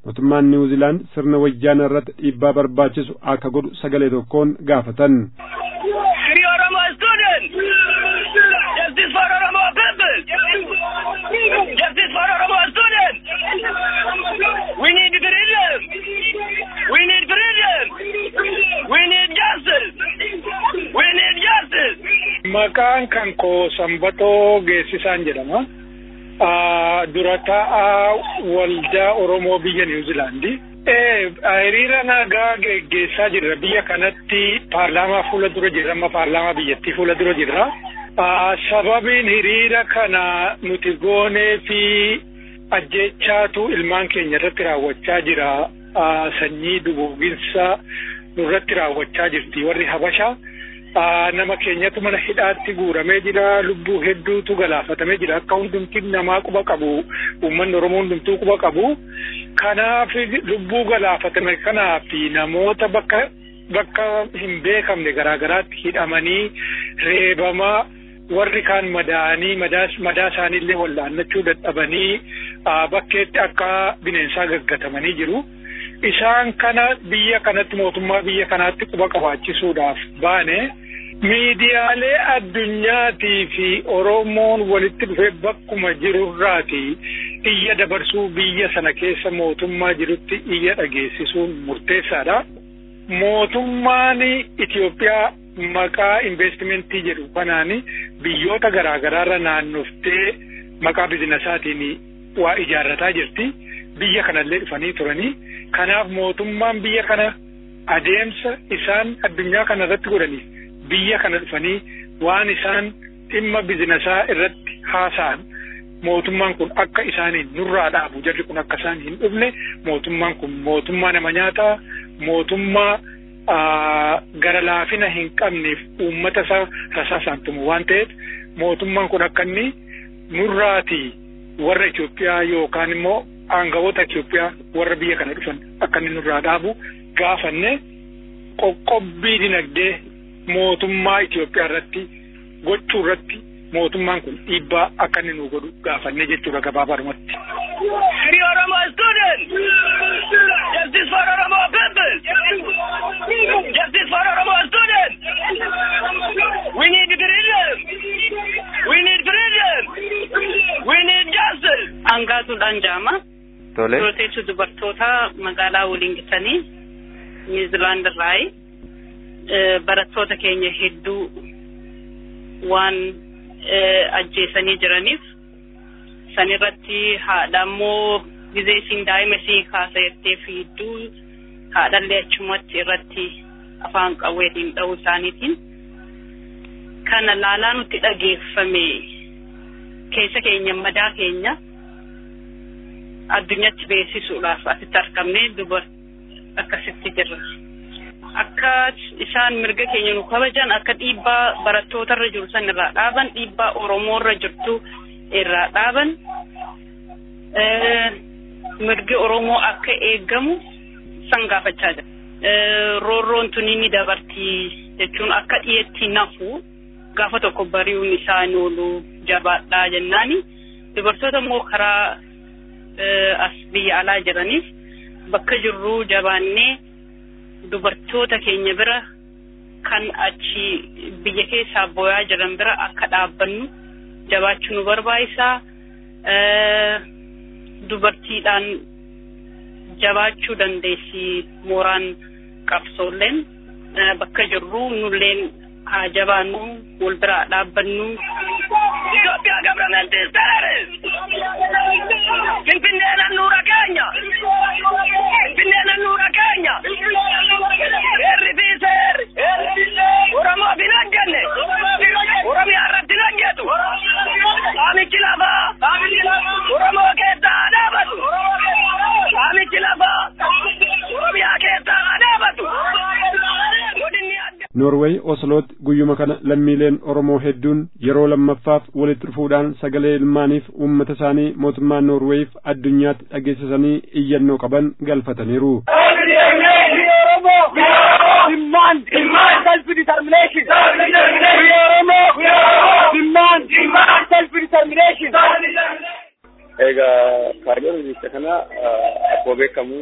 Speaker 5: mootummaan niwuziilaand sirna wayyaana irratti dhiibbaa barbaachisu akka godhu sagalee tokkoon gaafatan.
Speaker 11: Free Oromo students! Justice for Oromo people! Justice for Oromo students! We need freedom! We need freedom! We need justice! We need justice!
Speaker 14: Maqaan kan koo Sanbatoo Geessisaan jedhama. Dura taa'aa waldaa Oromoo biyya Niwuziilaandi. hiriira nagaa geggeessaa jirra biyya kanatti paarlaamaa fuula dura jirra amma paarlaamaa biyyattii fuula dura jirra. Sababiin hiriira kana nuti goonee fi ajjechaatu ilmaan keenya irratti raawwachaa jira. Sanyii duguuginsa nurratti raawwachaa jirti warri Habashaa. nama keenyatu mana hidhaatti guuramee jira lubbuu hedduutu galaafatamee jira akka hundumti namaa quba qabu uummanni oromoo hundumtuu quba qabu kanaaf lubbuu galaafatame kanaaf namoota bakka bakka hin beekamne garaagaraatti hidhamanii reebamaa warri kaan madaanii madaa isaaniillee wallaannachuu dadhabanii bakkeetti akka bineensaa gaggatamanii jiru. Isaan kana biyya kanatti mootummaa biyya kanaatti quba qabaachisuudhaaf baane miidiyaalee addunyaatii fi Oromoon walitti dhufee bakkuma jirurraati iyya dabarsuu biyya sana keessa mootummaa jirutti iyya dhageessisuun murteessaadha. Mootummaan Itoophiyaa maqaa investimentii jedhu kanaan biyyoota garaagaraarra naannoftee maqaa bizinasaatiin waa ijaarrataa jirti. Biyya kanallee dhufanii turanii. Kanaaf mootummaan biyya kana adeemsa isaan addunyaa kana irratti godhaniif biyya kana dhufanii waan isaan dhimma bizinasaa irratti haasa'an mootummaan kun akka isaaniin nurraa dhaabu jarri kun akka isaan hin dhufne mootummaan kun mootummaa nama nyaataa mootummaa gara laafina hin qabneef uummata isaa rasaasaan tumu waan ta'eef mootummaan kun akka inni nurraatii warra Itoophiyaa yookaan immoo aangawoota Itoophiyaa warra biyya kana dhufan akka inni nurraa dhaabu gaafanne qoqqobbii dinagdee mootummaa Itoophiyaa irratti gochuu irratti mootummaan kun dhiibbaa akka inni nu godhu gaafanne jechuudha gabaabarumatti.
Speaker 11: Free Oromo students! Justice for Oromo people! Justice for Oromo students! We need freedom! We need freedom! We need justice!
Speaker 13: Angaatuudhaan jaama.
Speaker 8: Tole.
Speaker 13: Duroteetu dubartoota magaalaa waliin gitanii Niwuziilaand irraayi barattoota keenya hedduu waan ajjeesanii jiraniif sanirratti haadha immoo gizee isiin daa'ima isii kaasayettee fiidduu haadhallee achumatti irratti afaan qawweetiin dha'uu isaaniitiin kana laalaa nutti dhageeffame keessa keenya madaa keenya addunyatti beeksisuudhaaf asitti argamne dubar akkasitti jirra. Akka isaan mirga keenya nu kabajan akka dhiibbaa barattootarra jiru san irraa dhaaban dhiibbaa Oromoorra jirtu irraa dhaaban mirgi Oromoo akka eegamu san gaafachaa jira. Roorroon tuni ni dabartii jechuun akka dhiyeetti nafu gaafa tokko bari'uun isaa ni oolu jabaadhaa jennaani dubartoota immoo karaa as biyya alaa jiraniif bakka jirru jabaannee dubartoota keenya bira kan achi biyya keessaa booyaa jiran bira akka dhaabbannu jabaachuu nu barbaachisaa dubartiidhaan jabaachuu dandeessi mooraan qabsoolleen bakka jirru nulleen haa jabaannu wal biraa dhaabbannu.
Speaker 11: Itoophiyaa gabrameentii seeris! Finfinneen handhuura keenya! Finfinneen handhuura keenya! Seerri fi seerri! Oromoo fi hojjenne! Oromiyaa irratti hojjetu! Saamichi lafaa! Oromoo keessaa haa dhaabatu! Saamichi lafaa! Oromiyaa keessaa haa dhaabatu!
Speaker 5: Noorweey Oslootti guyyuma kana lammiileen Oromoo hedduun yeroo lammaffaaf walitti dhufuudhaan sagalee ilmaaniif uummata isaanii mootummaa Noorweeyiif addunyaatti dhageessisanii iyyannoo qaban galfataniiru.
Speaker 11: Demand, demand, self-determination. We Oromo, demand, demand, self-determination.
Speaker 15: Egaa kaayyoon biyya kana akkuma beekamu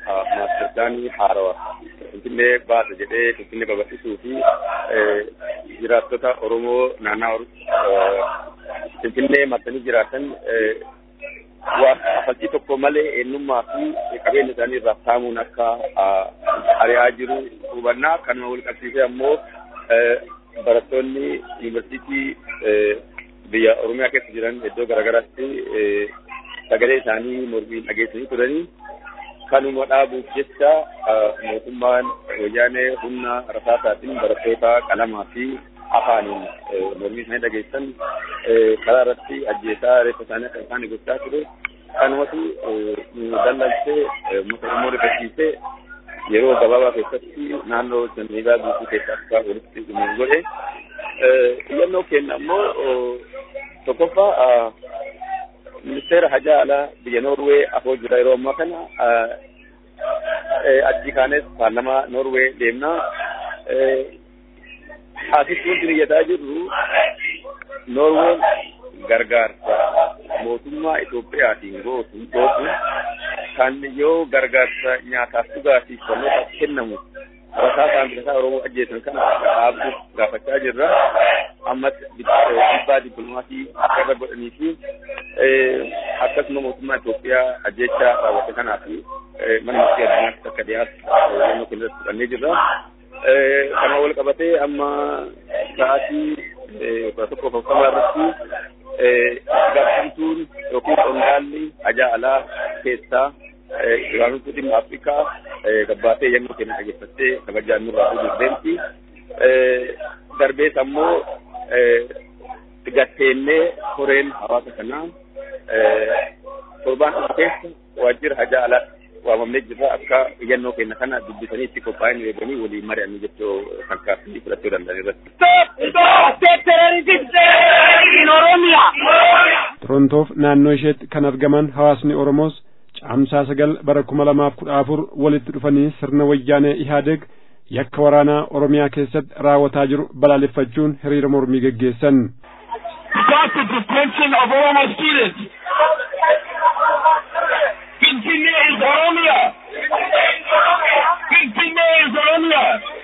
Speaker 15: maaster pilaanii haarawaa finfinnee baasa jedhee finfinnee babal'isuu fi jiraattota oromoo naannaa finfinnee marsanii jiraatan faltii tokko malee eenyummaa fi qabeenya isaanii irraa saamuun akka ari'aa jiru hubannaa kanuma wal qabsiisee ammoo barattoonni yuunivarsiitii biyya oromiyaa keessa jiran iddoo garaagaraatti sagalee isaanii mormiin dhageessanii turanii kanuma dhaabuuf jecha mootummaan wayyaanee humna rasaasaatiin barattoota qalamaa fi afaaniin mormii isaanii dhageessan karaa irratti ajjeesaa reeffa isaanii akka isaan gochaa ture kanumatu dallalchee uummata oromoo rifachiisee yeroo gabaabaa keessatti naannoo sanniigaa guutuu keessa akka walitti dhumu godhe xiyyannoo keenya ammoo tokkoffaa ministeera hajaa alaa biyya Noorwee afoo jira yeroo ammaa kana achi kaanes paarlamaa Noorwee deemnaa asitti wanti biyyataa jirru Noorween gargaarsa mootummaa Itoophiyaatiin gootu gootu kan yoo gargaarsa nyaataaf dhugaatiif barnootaaf kennamu rasaasaan bilasaa Oromoo ajjeesan kana dhaabuuf gaafachaa jirra. Ammas dhiibbaa dippiloomaasii akka irra godhanii fi akkasuma mootummaa Itoophiyaa ajjeechaa raawwate kanaa fi mana murtii addunyaatti akka dhiyaatu naannoo keenya irratti fudhannee jirra. Kana wal qabatee amma sa'aatii kudha tokko afurtamaa irratti gaaffiituun yookiin qondaalli ajaa alaa keessaa Iraanota dhimma Afrikaa gabbaatee yemmuu keenya dhageeffattee kabajaan nurraa fuudhuuf deemti. Darbees ammoo gatteennee koreen hawaasa kanaa torbaan kana keessa waajjira hajaa alaa waamamnee jirra akka iyyannoo keenya kana dubbisanii itti qophaa'anii eeganii waliin mari'annuu jechuu kan kaaffii fudhachuu danda'an irratti.
Speaker 5: Torontoof naannoo isheetti kan argaman hawaasni Oromoos caamsaa sagal bara kuma lamaaf kudha afur walitti dhufanii sirna wayyaanee Ihaadeeg yakka waraanaa Oromiyaa keessatti raawwataa jiru balaaleffachuun hiriira mormii geggeessan.
Speaker 11: Stop the detention of Oromo students. Finfinnee is Oromia. Finfinnee is Oromia.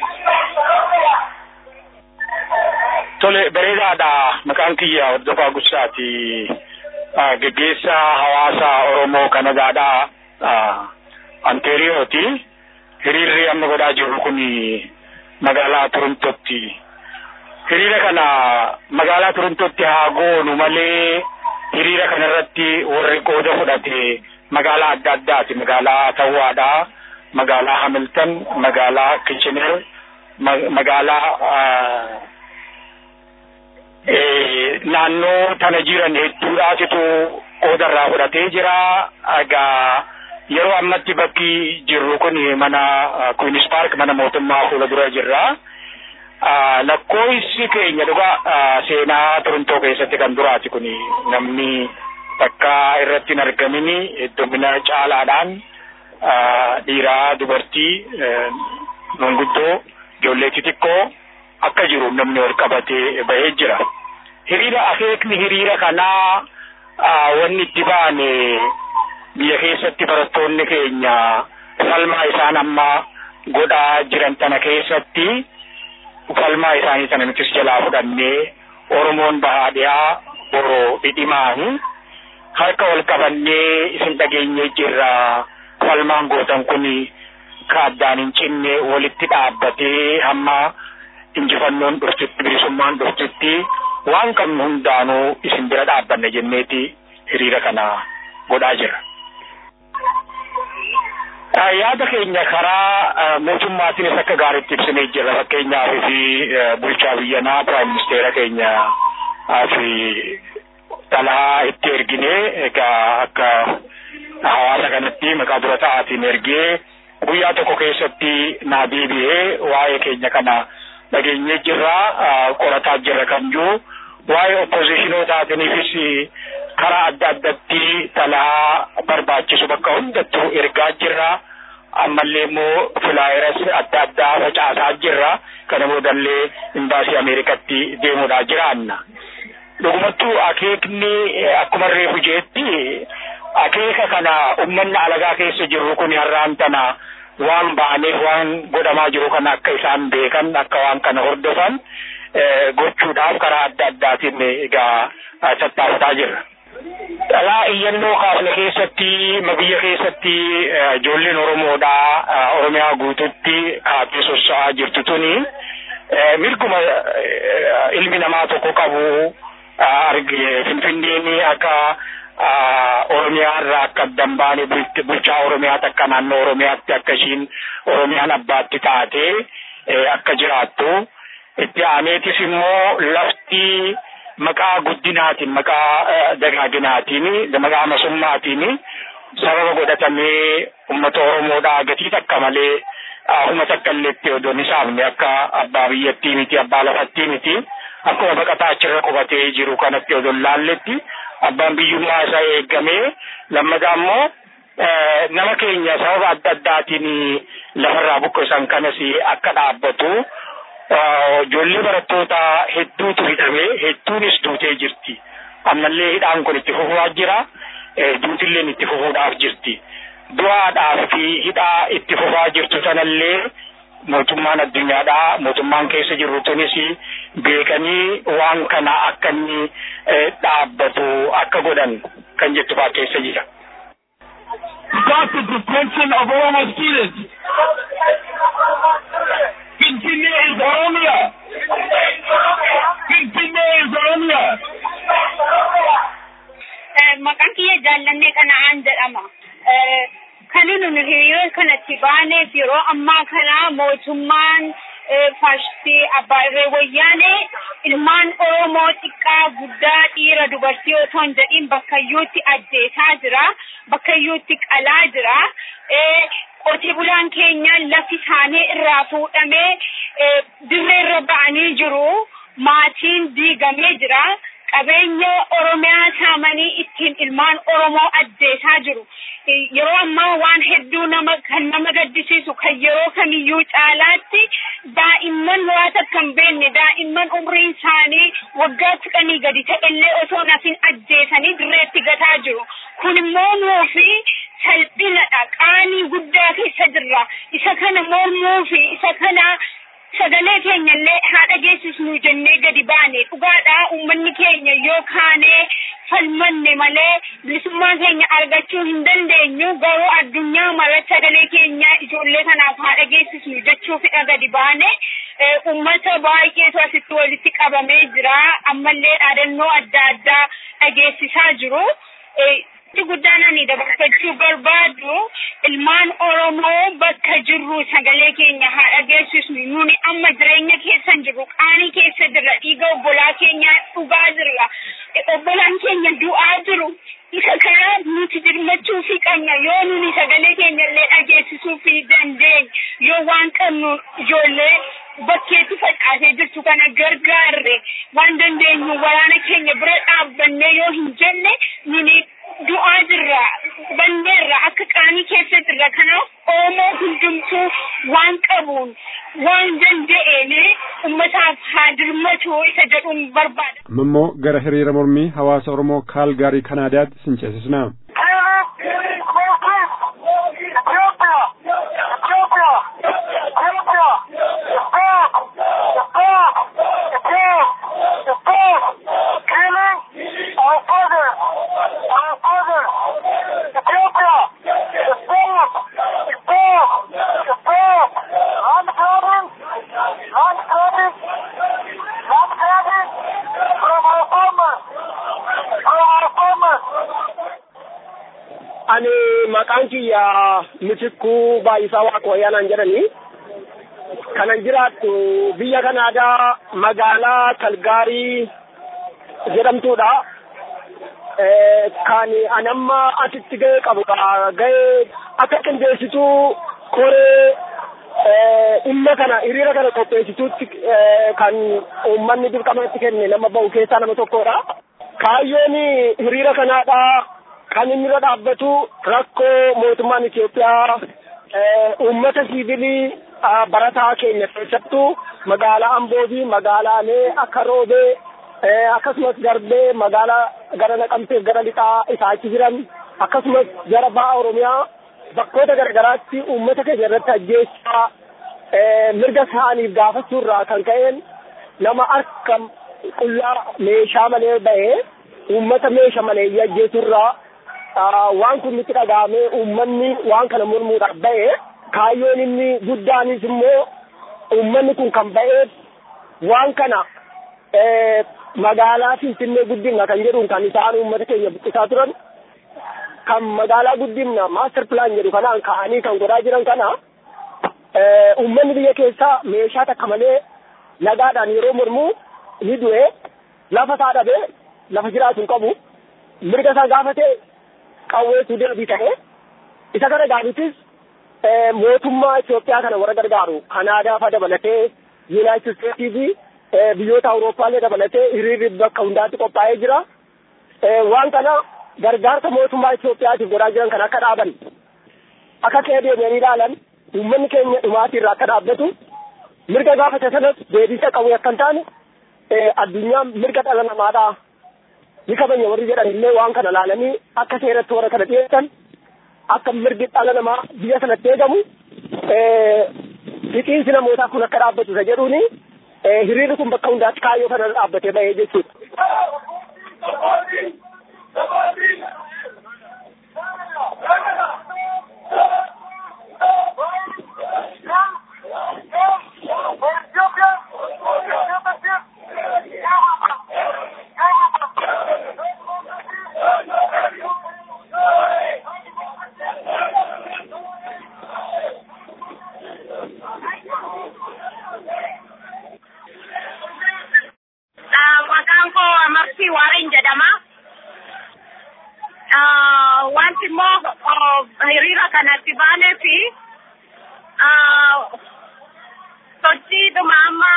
Speaker 16: Tole bareedaadha maqaan kiyya hordofaa guddaati. Geggeessaa hawaasa Oromoo Kanadaadha. Anteeriyooti. Hiriirri amma godhaa jirru kun magaalaa Torontootti. Hiriira kana magaalaa Torontootti haa goonu malee hiriira kana irratti warri qooda fudhate magaalaa adda addaati. Magaalaa Tawwaadha. Magaalaa Hamilton, magaalaa Kitchener, magaalaa naannoo tana jiran hedduudhaatitu qooda irraa fudhatee jira. Egaa yeroo ammatti bakki jirru kun mana Queen's Park mana mootummaa fuula dura jirra. Lakkoofsi keenya dhugaa seenaa Torontoo keessatti kan duraati kun namni bakka irratti hin argamini heddumina caalaadhaan dhiiraa dubartii manguddoo ijoollee xixiqqoo akka jiru namni ol qabatee bahee jira. Hiriira akeekni hiriira kanaa wanni itti baane biyya keessatti barattoonni keenya falmaa isaan amma godhaa jiran tana keessatti falmaa isaanii tana nutis jalaa fudhannee Oromoon bahaa dhiyaa boroo dhidhimaani harka wal qabannee isin dhageenyee jirra falmaan gootan kun ka addaan hin cinne walitti dhaabbatee hamma injifannoon dhuftutti bilisummaan dhuftutti waan qabnu hundaanuu isin bira dhaabbanne jenneeti hiriira kana godhaa jira. Yaada keenya karaa mootummaatiinis akka gaariitti ibsinee jira fakkeenyaaf fi bulchaa biyyanaa piraayim ministeera keenya fi xalaa itti ergine egaa akka hawaasa kanatti maqaa dura ta'aatiin ergee guyyaa tokko keessatti naa deebi'ee waa'ee keenya kana dhageenyee jirra qorataa jirra kan jiru waa'ee oppoziishinootaaatiifis karaa adda addatti xalaa barbaachisu bakka hundattuu ergaa jirra ammallee immoo filaayeras adda addaa facaasaa jirra kana boodallee imbaasii ameerikatti deemuudhaa jiraanna dhugumattuu akeekni akkuma reefu jeetti akeeka kana ummanni alagaa keessa jirru kun har'aan tana waan ba'aneef waan godhamaa jiru kana akka isaan beekan akka waan kana hordofan gochuudhaaf karaa adda addaatiin egaa tattaafataa jirra. Dhalaa iyyannoo kaafne keessatti biyya keessatti ijoolleen Oromoodhaa Oromiyaa guututti kaatee socho'aa jirtu tuni mirguma ilmi namaa tokko qabu arge Finfinneen akka Oromiyaa irraa akka addan baane bulchaa Oromiyaatti akka naannoo Oromiyaatti akka ishiin Oromiyaan abbaatti taatee akka jiraattu itti aaneetis immoo lafti maqaa guddinaatiin maqaa dagaaginaatiin maqaa masummaatiin sababa godhatamee uummata Oromoodhaa gatii takka malee huma takka illeetti odoo hin saafne akka abbaa biyyattii miti abbaa lafattii miti akkuma baqataa achirra qubatee jiru kanatti odoo hin laalletti abbaan biyyummaa isaa eegamee lammataa immoo nama keenya sababa adda addaatiin lafarraa buqqisan kanas akka dhaabbatu ijoollee barattoota hedduutu hidhamee hedduunis duutee jirti. Ammallee hidhaan kun itti fufaa jira. Duutilleen itti fufuudhaaf jirti. Du'aadhaaf fi hidhaa itti fufaa jirtu sanallee mootummaan addunyaadhaa mootummaan keessa jirru tunis beekanii waan kana akka inni dhaabbatu akka godhan kan jettu fa'aa keessa jira.
Speaker 11: Stop the detention of Oromo students. Finfinnee is Oromia. Finfinnee is Oromia.
Speaker 13: Maqaan kiyya jaallannee kana'aan jedhama. Kan nuti hiriira kanatti baaneef yeroo ammaa kana mootummaan faashistii abbaa irree wayyaanee ilmaan Oromoo xiqqaa guddaa dhiira dubartii otoo hin jedhin bakkayyuutti ajjeesaa jira. Bakkayyuutti qalaa jira. Qotee bulaan keenya lafi isaanii irraa fuudhamee dirree irra ba'anii jiru. Maatiin diigamee jira. Qabeenya Oromiyaa saamanii ittiin ilmaan Oromoo ajjeesaa jiru. Yeroo ammaa waan hedduu nama kan nama gaddisiisu kan yeroo kamiyyuu caalaatti daa'imman muraasa kan beekne daa'imman umriin isaanii waggaa kudhanii gadi ta'ellee osoo nafin ajjeesanii dirreetti gataa jiru. Kun immoo nuufi salphinadha. Qaanii guddaa keessa jirra. Isa kana mormuu fi isa kana sagalee keenya illee haa dhageessisnu jennee gadi baane dhugaadha uummanni keenya yoo kaanee falmanne malee bilisummaa keenya argachuu hin dandeenyu garuu addunyaa mara sagalee keenya ijoollee kanaaf haa dhageessisnu jechuufidha gadi baane uummata baay'eetu asitti walitti qabamee jira ammallee dhaadannoo adda addaa dhageessisaa jiru. Wanti guddaan ani dabarfachuu barbaadu ilmaan Oromoo bakka jirru sagalee keenya haa dhageessisnu nuni amma jireenya keessa jirru qaanii keessa jirra dhiiga obbolaa keenya dhugaa jirra obbolaan keenya du'aa jiru isa kana nuti dirmachuu fi qabna yoo nuni sagalee keenya illee dhageessisuu fi dandeenye yoo waan qabnu ijoollee bakkeetti facaasee jirtu kana gargaarre waan dandeenyu waraana keenya bira dhaabbannee yoo hin jenne nuni du'aa jirra banneerra akka qaanii keessa jirra kanaaf oromoo hundumtuu waan qabuun waan danda'een ummataaf haa dirmatu isa jedhuun barbaada.
Speaker 5: amma immoo gara hiriira mormii hawaasa oromoo kaalgaarii kanaadaatti sin ceesisna.
Speaker 9: ani maqaan kiyya mitikuu baay'isaa waaqooyyaanaan jedhani kanan jiraattu biyya kanaadaa magaalaa kalgaarii jedhamtuudha kan anamma asitti ga'ee qabu ga'ee akka qindeessituu koree dhimma kana hiriira kana qopheessituutti kan uummanni dirqamatti kenne nama ba'u keessaa nama tokkodha kaayyoon hiriira kanaadha kan inni irra dhaabbatu rakkoo mootummaan Itoophiyaa uummata siivilii barataa keenya keessattuu magaalaa Amboo fi magaalaalee akka Roobee akkasumas darbee magaalaa gara Naqamteef gara lixaa isaa achi jiran akkasumas gara baha Oromiyaa bakkoota garagaraatti uummata keenya irratti ajjeechaa mirga isaaniif gaafachuurraa kan ka'een nama harka qullaa meeshaa malee bahee uummata meeshaa malee ajjeesurraa waan kun nutti dhaga'amee uummanni waan kana mormuudhaaf bahee kaayyoon inni guddaanis immoo uummanni kun kan ba'eef waan kana magaalaa Finfinnee guddina kan jedhuun kan isaan uummata keenya buqqisaa turan kan magaalaa guddina maaster pilaan jedhu kanaan ka'anii kan godhaa jiran kana uummanni biyya keessaa meeshaa takka malee nagaadhaan yeroo mormuu ni du'e lafa isaa dhabee lafa jiraatu hin qabu mirga isaa gaafatee qawweetu deebii ta'e isa kana gaafittis mootummaa Itoophiyaa kana warra gargaaru Kanaadaa fa'aa dabalatee Yuunaayitid Isteetii fi biyyoota Awurooppaallee dabalatee hiriirri bakka hundaatti qophaa'ee jira. Waan kana gargaarsa mootummaa Itoophiyaatiif godhaa jiran kan akka dhaaban akka ka'ee deemanii ilaalan uummanni keenya dhumaatii irraa akka dhaabbatu mirga gaafate sanas deebisa qabu akka hin taane addunyaan mirga dhala namaadhaa ni kabanya warri jedhan illee waan kana laalanii akka seeratti warra kana dhiyeessan akka mirgi dhala namaa biyya sanatti eegamu fixiinsi namootaa kun akka dhaabbatu isa jedhuuni hiriirri kun bakka hundaatti kaayyoo kana dhaabbatee bahee jechuudha.
Speaker 13: Maqaan koo Amartii Waareen jedhama. Wanti immoo hiriira kanatti baanee fi sochiidhuma amma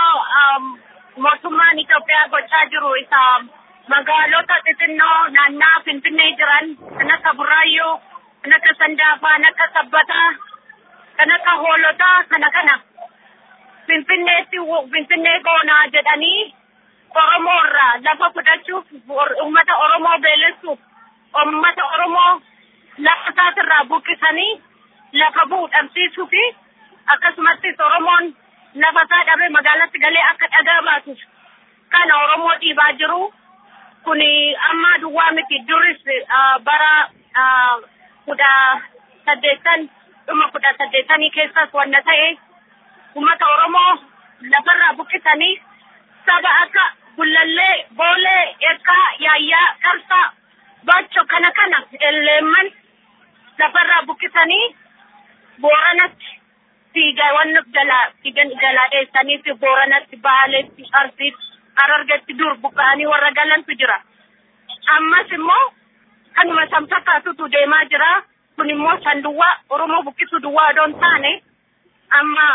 Speaker 13: mootummaan Itoophiyaa gochaa jiru isa magaalota xixinnoo naannaa Finfinnee jiran kan akka Burraayyuu, kan akka Sandaafaa, kan akka Sabbataa, kan akka Hoolotaa kana kana Finfinneetti Finfinnee goonaa jedhanii Oromoo irraa lafa fudhachuuf uummata Oromoo beelessuuf uummata Oromoo lafa isaatirraa buqqisanii lafa bu'u dhabsiisuu fi akkasumattis Oromoon lafa isaa dhabee magaalatti galee akka dhagaa baatuuf kana Oromoo dhiibaa jiru. Kuni amma duwwaa miti duris bara kudha saddeettan dhuma kudha saddeettanii keessas wanna ta'e uummata Oromoo lafarraa buqqisanii saba akka gullallee, boolee, eekkaa, yaayyaa, qarsaa, bacho kana kana elleemman lafarraa buqqisanii booranatti fiigaa wanna jalaa fiigan jalaa dheessanii fi booranatti baaleetti arsiitti arargetti dur buqqa'anii warra galantu jira. Ammas immoo kanuma san fakkaatutu deemaa jira. Kun immoo san duwwaa Oromoo buqqisuu duwwaa odoon taane amma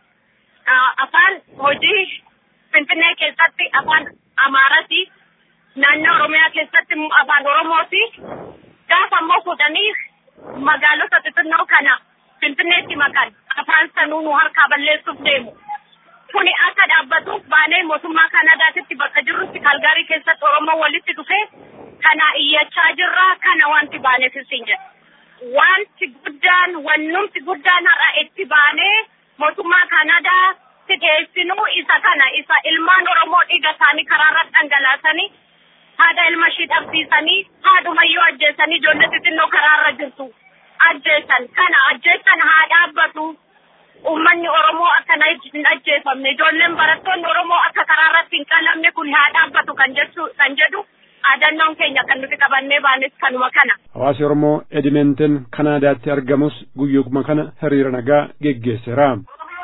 Speaker 13: afaan hojii Finfinnee keessatti afaan Amaarati, naannoo Oromiyaa keessatti immoo afaan Oromooti. Gaafa immoo fuudhanii magaalota xixinnoo kana Finfinneetti makan afaan sanuu nu harkaa balleessuuf deemu. Kuni akka dhaabbatuuf baanee mootummaa Kanaadaatitti bakka jirrutti Kalgaarii keessatti Oromoo walitti dhufee kana iyyachaa jirra kana wanti baaneef isin jedha. Wanti guddaan wannumti guddaan har'a itti baanee mootummaa Kanaadaa dhiyeessinuu isa kana isa ilmaan Oromoo dhiiga isaanii karaarra dhangalaasanii haadha ilma ishii dhabsiisanii haadhumayyuu ajjeesanii ijoollee xixinnoo karaarra jirtu ajjeesan kana ajjeesan haa dhaabbatu uummanni Oromoo akkana hin ajjeefamne ijoolleen barattoonni Oromoo akka karaarratti hin qalamne kun haa dhaabbatu kan jechu kan jedhu aadannoon keenya kan nuti qabannee baanes kanuma kana.
Speaker 5: Hawaasi Oromoo Edimeenteen Kanaadaatti argamus guyyooma kana hiriira nagaa geggeesseera.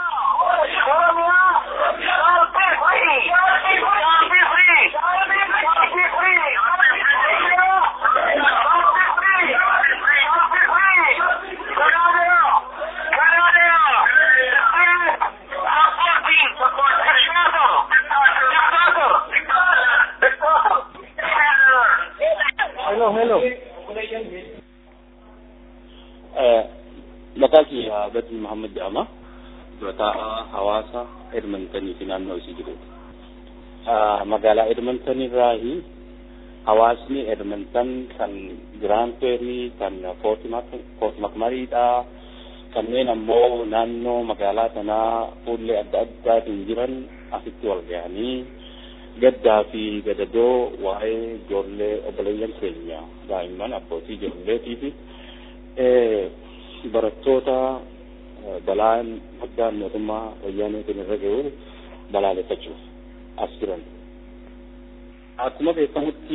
Speaker 17: Hello, hello. Maqaa kiyya Badri Muhammad jedhama. Durataa hawaasa Edmontanii fi naannoo isii jirudha. Magaalaa Edmonton irraahi hawaasni Edmonton kan Grand Prairie kan Fort McMurrayidha kanneen ammoo naannoo magaalaa sanaa fuullee adda addaatiin jiran asitti wal ga'anii gaddaa fi gadadoo waa'ee ijoollee obboleeyyan keenya daa'imman abbootii ijoolleetii fi barattoota balaan guddaan mootummaa wayyaaneetiin irra ga'u balaaleffachuuf as jiran. Akkuma beekamutti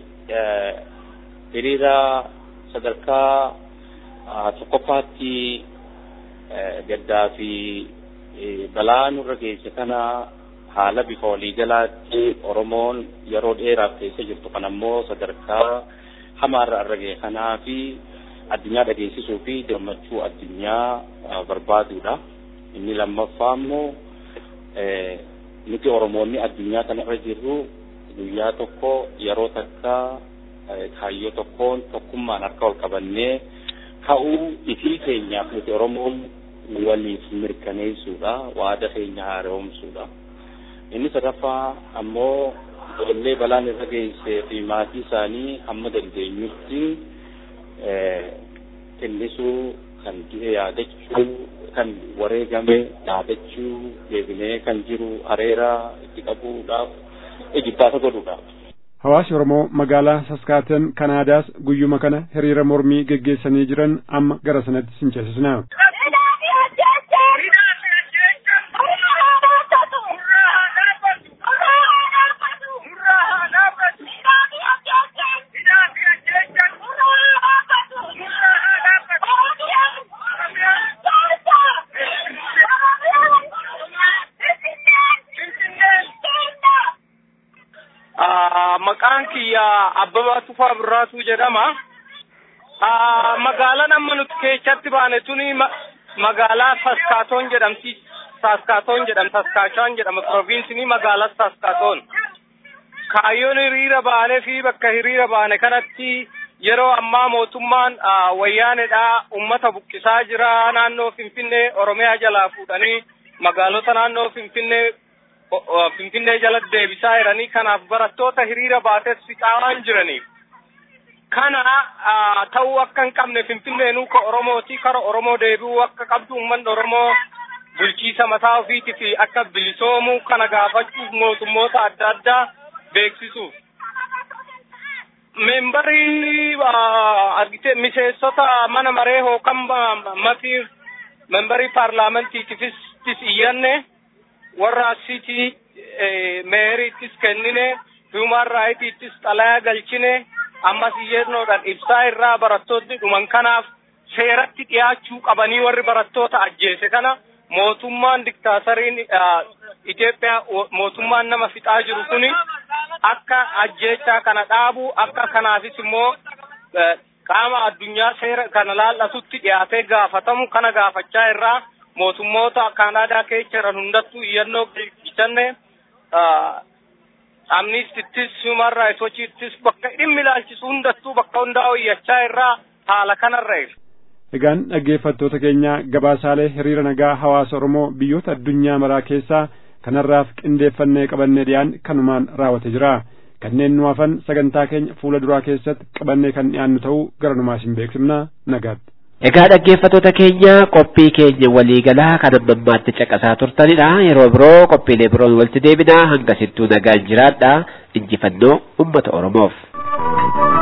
Speaker 17: hiriira sadarkaa tokkoffaatti gaddaa fi balaa nurra geesse kana haala bifa waliigalaatti Oromoon yeroo dheeraaf keessa jirtu kan ammoo sadarkaa hamaarra irra ga'e kanaa fi addunyaa dhageessisuu fi gammachuu addunyaa barbaaduudha. Inni lammaffaa immoo nuti Oromoonni addunyaa kana irra jirru guyyaa tokko yeroo takka kaayyoo tokkoon tokkummaan harka ol qabannee ka'uu ifii keenyaaf nuti Oromoon waliif mirkaneessuudha waada keenya haaromsuudha. Inni sadaffaa ammoo ijoollee balaan irra geessee fi maatii isaanii hamma dandeenyutti tillisuu kan du'e yaadachuu kan wareegame yaadachuu deebinee kan jiru areera itti qabuudhaaf ejibbaata godhuudhaaf.
Speaker 5: Hawaasi Oromoo magaalaa Saskaaten Kanaadaas guyyuma kana hiriira mormii geggeessanii jiran amma gara sanatti sinceessisna.
Speaker 3: maqaan kiyya Abbabaa Tufaa Birraatu jedhama. Magaalaan amma nuti keessatti baane tuni magaalaa Saskaatoon jedhamti. Saskaatoon jedhama. Saskaashaan jedhama. Provinsinii magaalaa Saskaatoon. Kaayyoon hiriira baanee fi bakka hiriira baane kanatti yeroo ammaa mootummaan wayyaaneedha ummata buqqisaa jira naannoo Finfinnee Oromiyaa jalaa fuudhanii magaalota naannoo Finfinnee Finfinnee jala deebisaa jiranii kanaaf barattoota hiriira baates fixaa waan jiraniif. Kana ta'uu akka hin qabne Finfinneenuu ka Oromooti kara Oromoo deebi'uu akka qabdu uummanni Oromoo bulchiisa mataa ofiitii fi akka bilisoomuu kana gaafachuuf mootummoota adda addaa beeksisuuf. Membarii argite miseensota mana maree hookan matii membarii paarlaamentiitiifis iyyanne. warra asiitii meeriittis kennine human raayitiittis xalayaa galchine ammas iyyannoodhaan ibsaa irraa barattoonni dhuman kanaaf seeratti dhiyaachuu qabanii warri barattoota ajjeese kana mootummaan diktaasariin Itoophiyaa mootummaan nama fixaa jiru kuni akka ajjeechaa kana dhaabu akka kanaafis immoo qaama addunyaa seera kana laallatutti dhiyaatee gaafatamu kana gaafachaa irraa mootummoota Kanaadaa keessa jiran hundattuu iyyannoo galchanne amnistittis human rights watchittis bakka dhimmi ilaalchisu hundattuu bakka hundaa iyyachaa irraa haala kanarra jira.
Speaker 5: Egaan dhaggeeffattoota keenya gabaasaalee hiriira nagaa hawaasa Oromoo biyyoota addunyaa maraa keessaa kanarraaf qindeeffannee qabannee dhiyaan kanumaan raawwate jira. Kanneen nu hafan sagantaa keenya fuula duraa keessatti qabannee kan dhiyaannu ta'uu gara numaas hin beeksifna nagaatti.
Speaker 2: Egaa dhaggeeffattoota keenya qophii keenya waliigalaa kan amma ammaatti caqasaa turtanidha. Yeroo biroo qophiilee biroon walitti deebinaa hanga sittuu nagaan jiraadha. Injifannoo uummata Oromoof.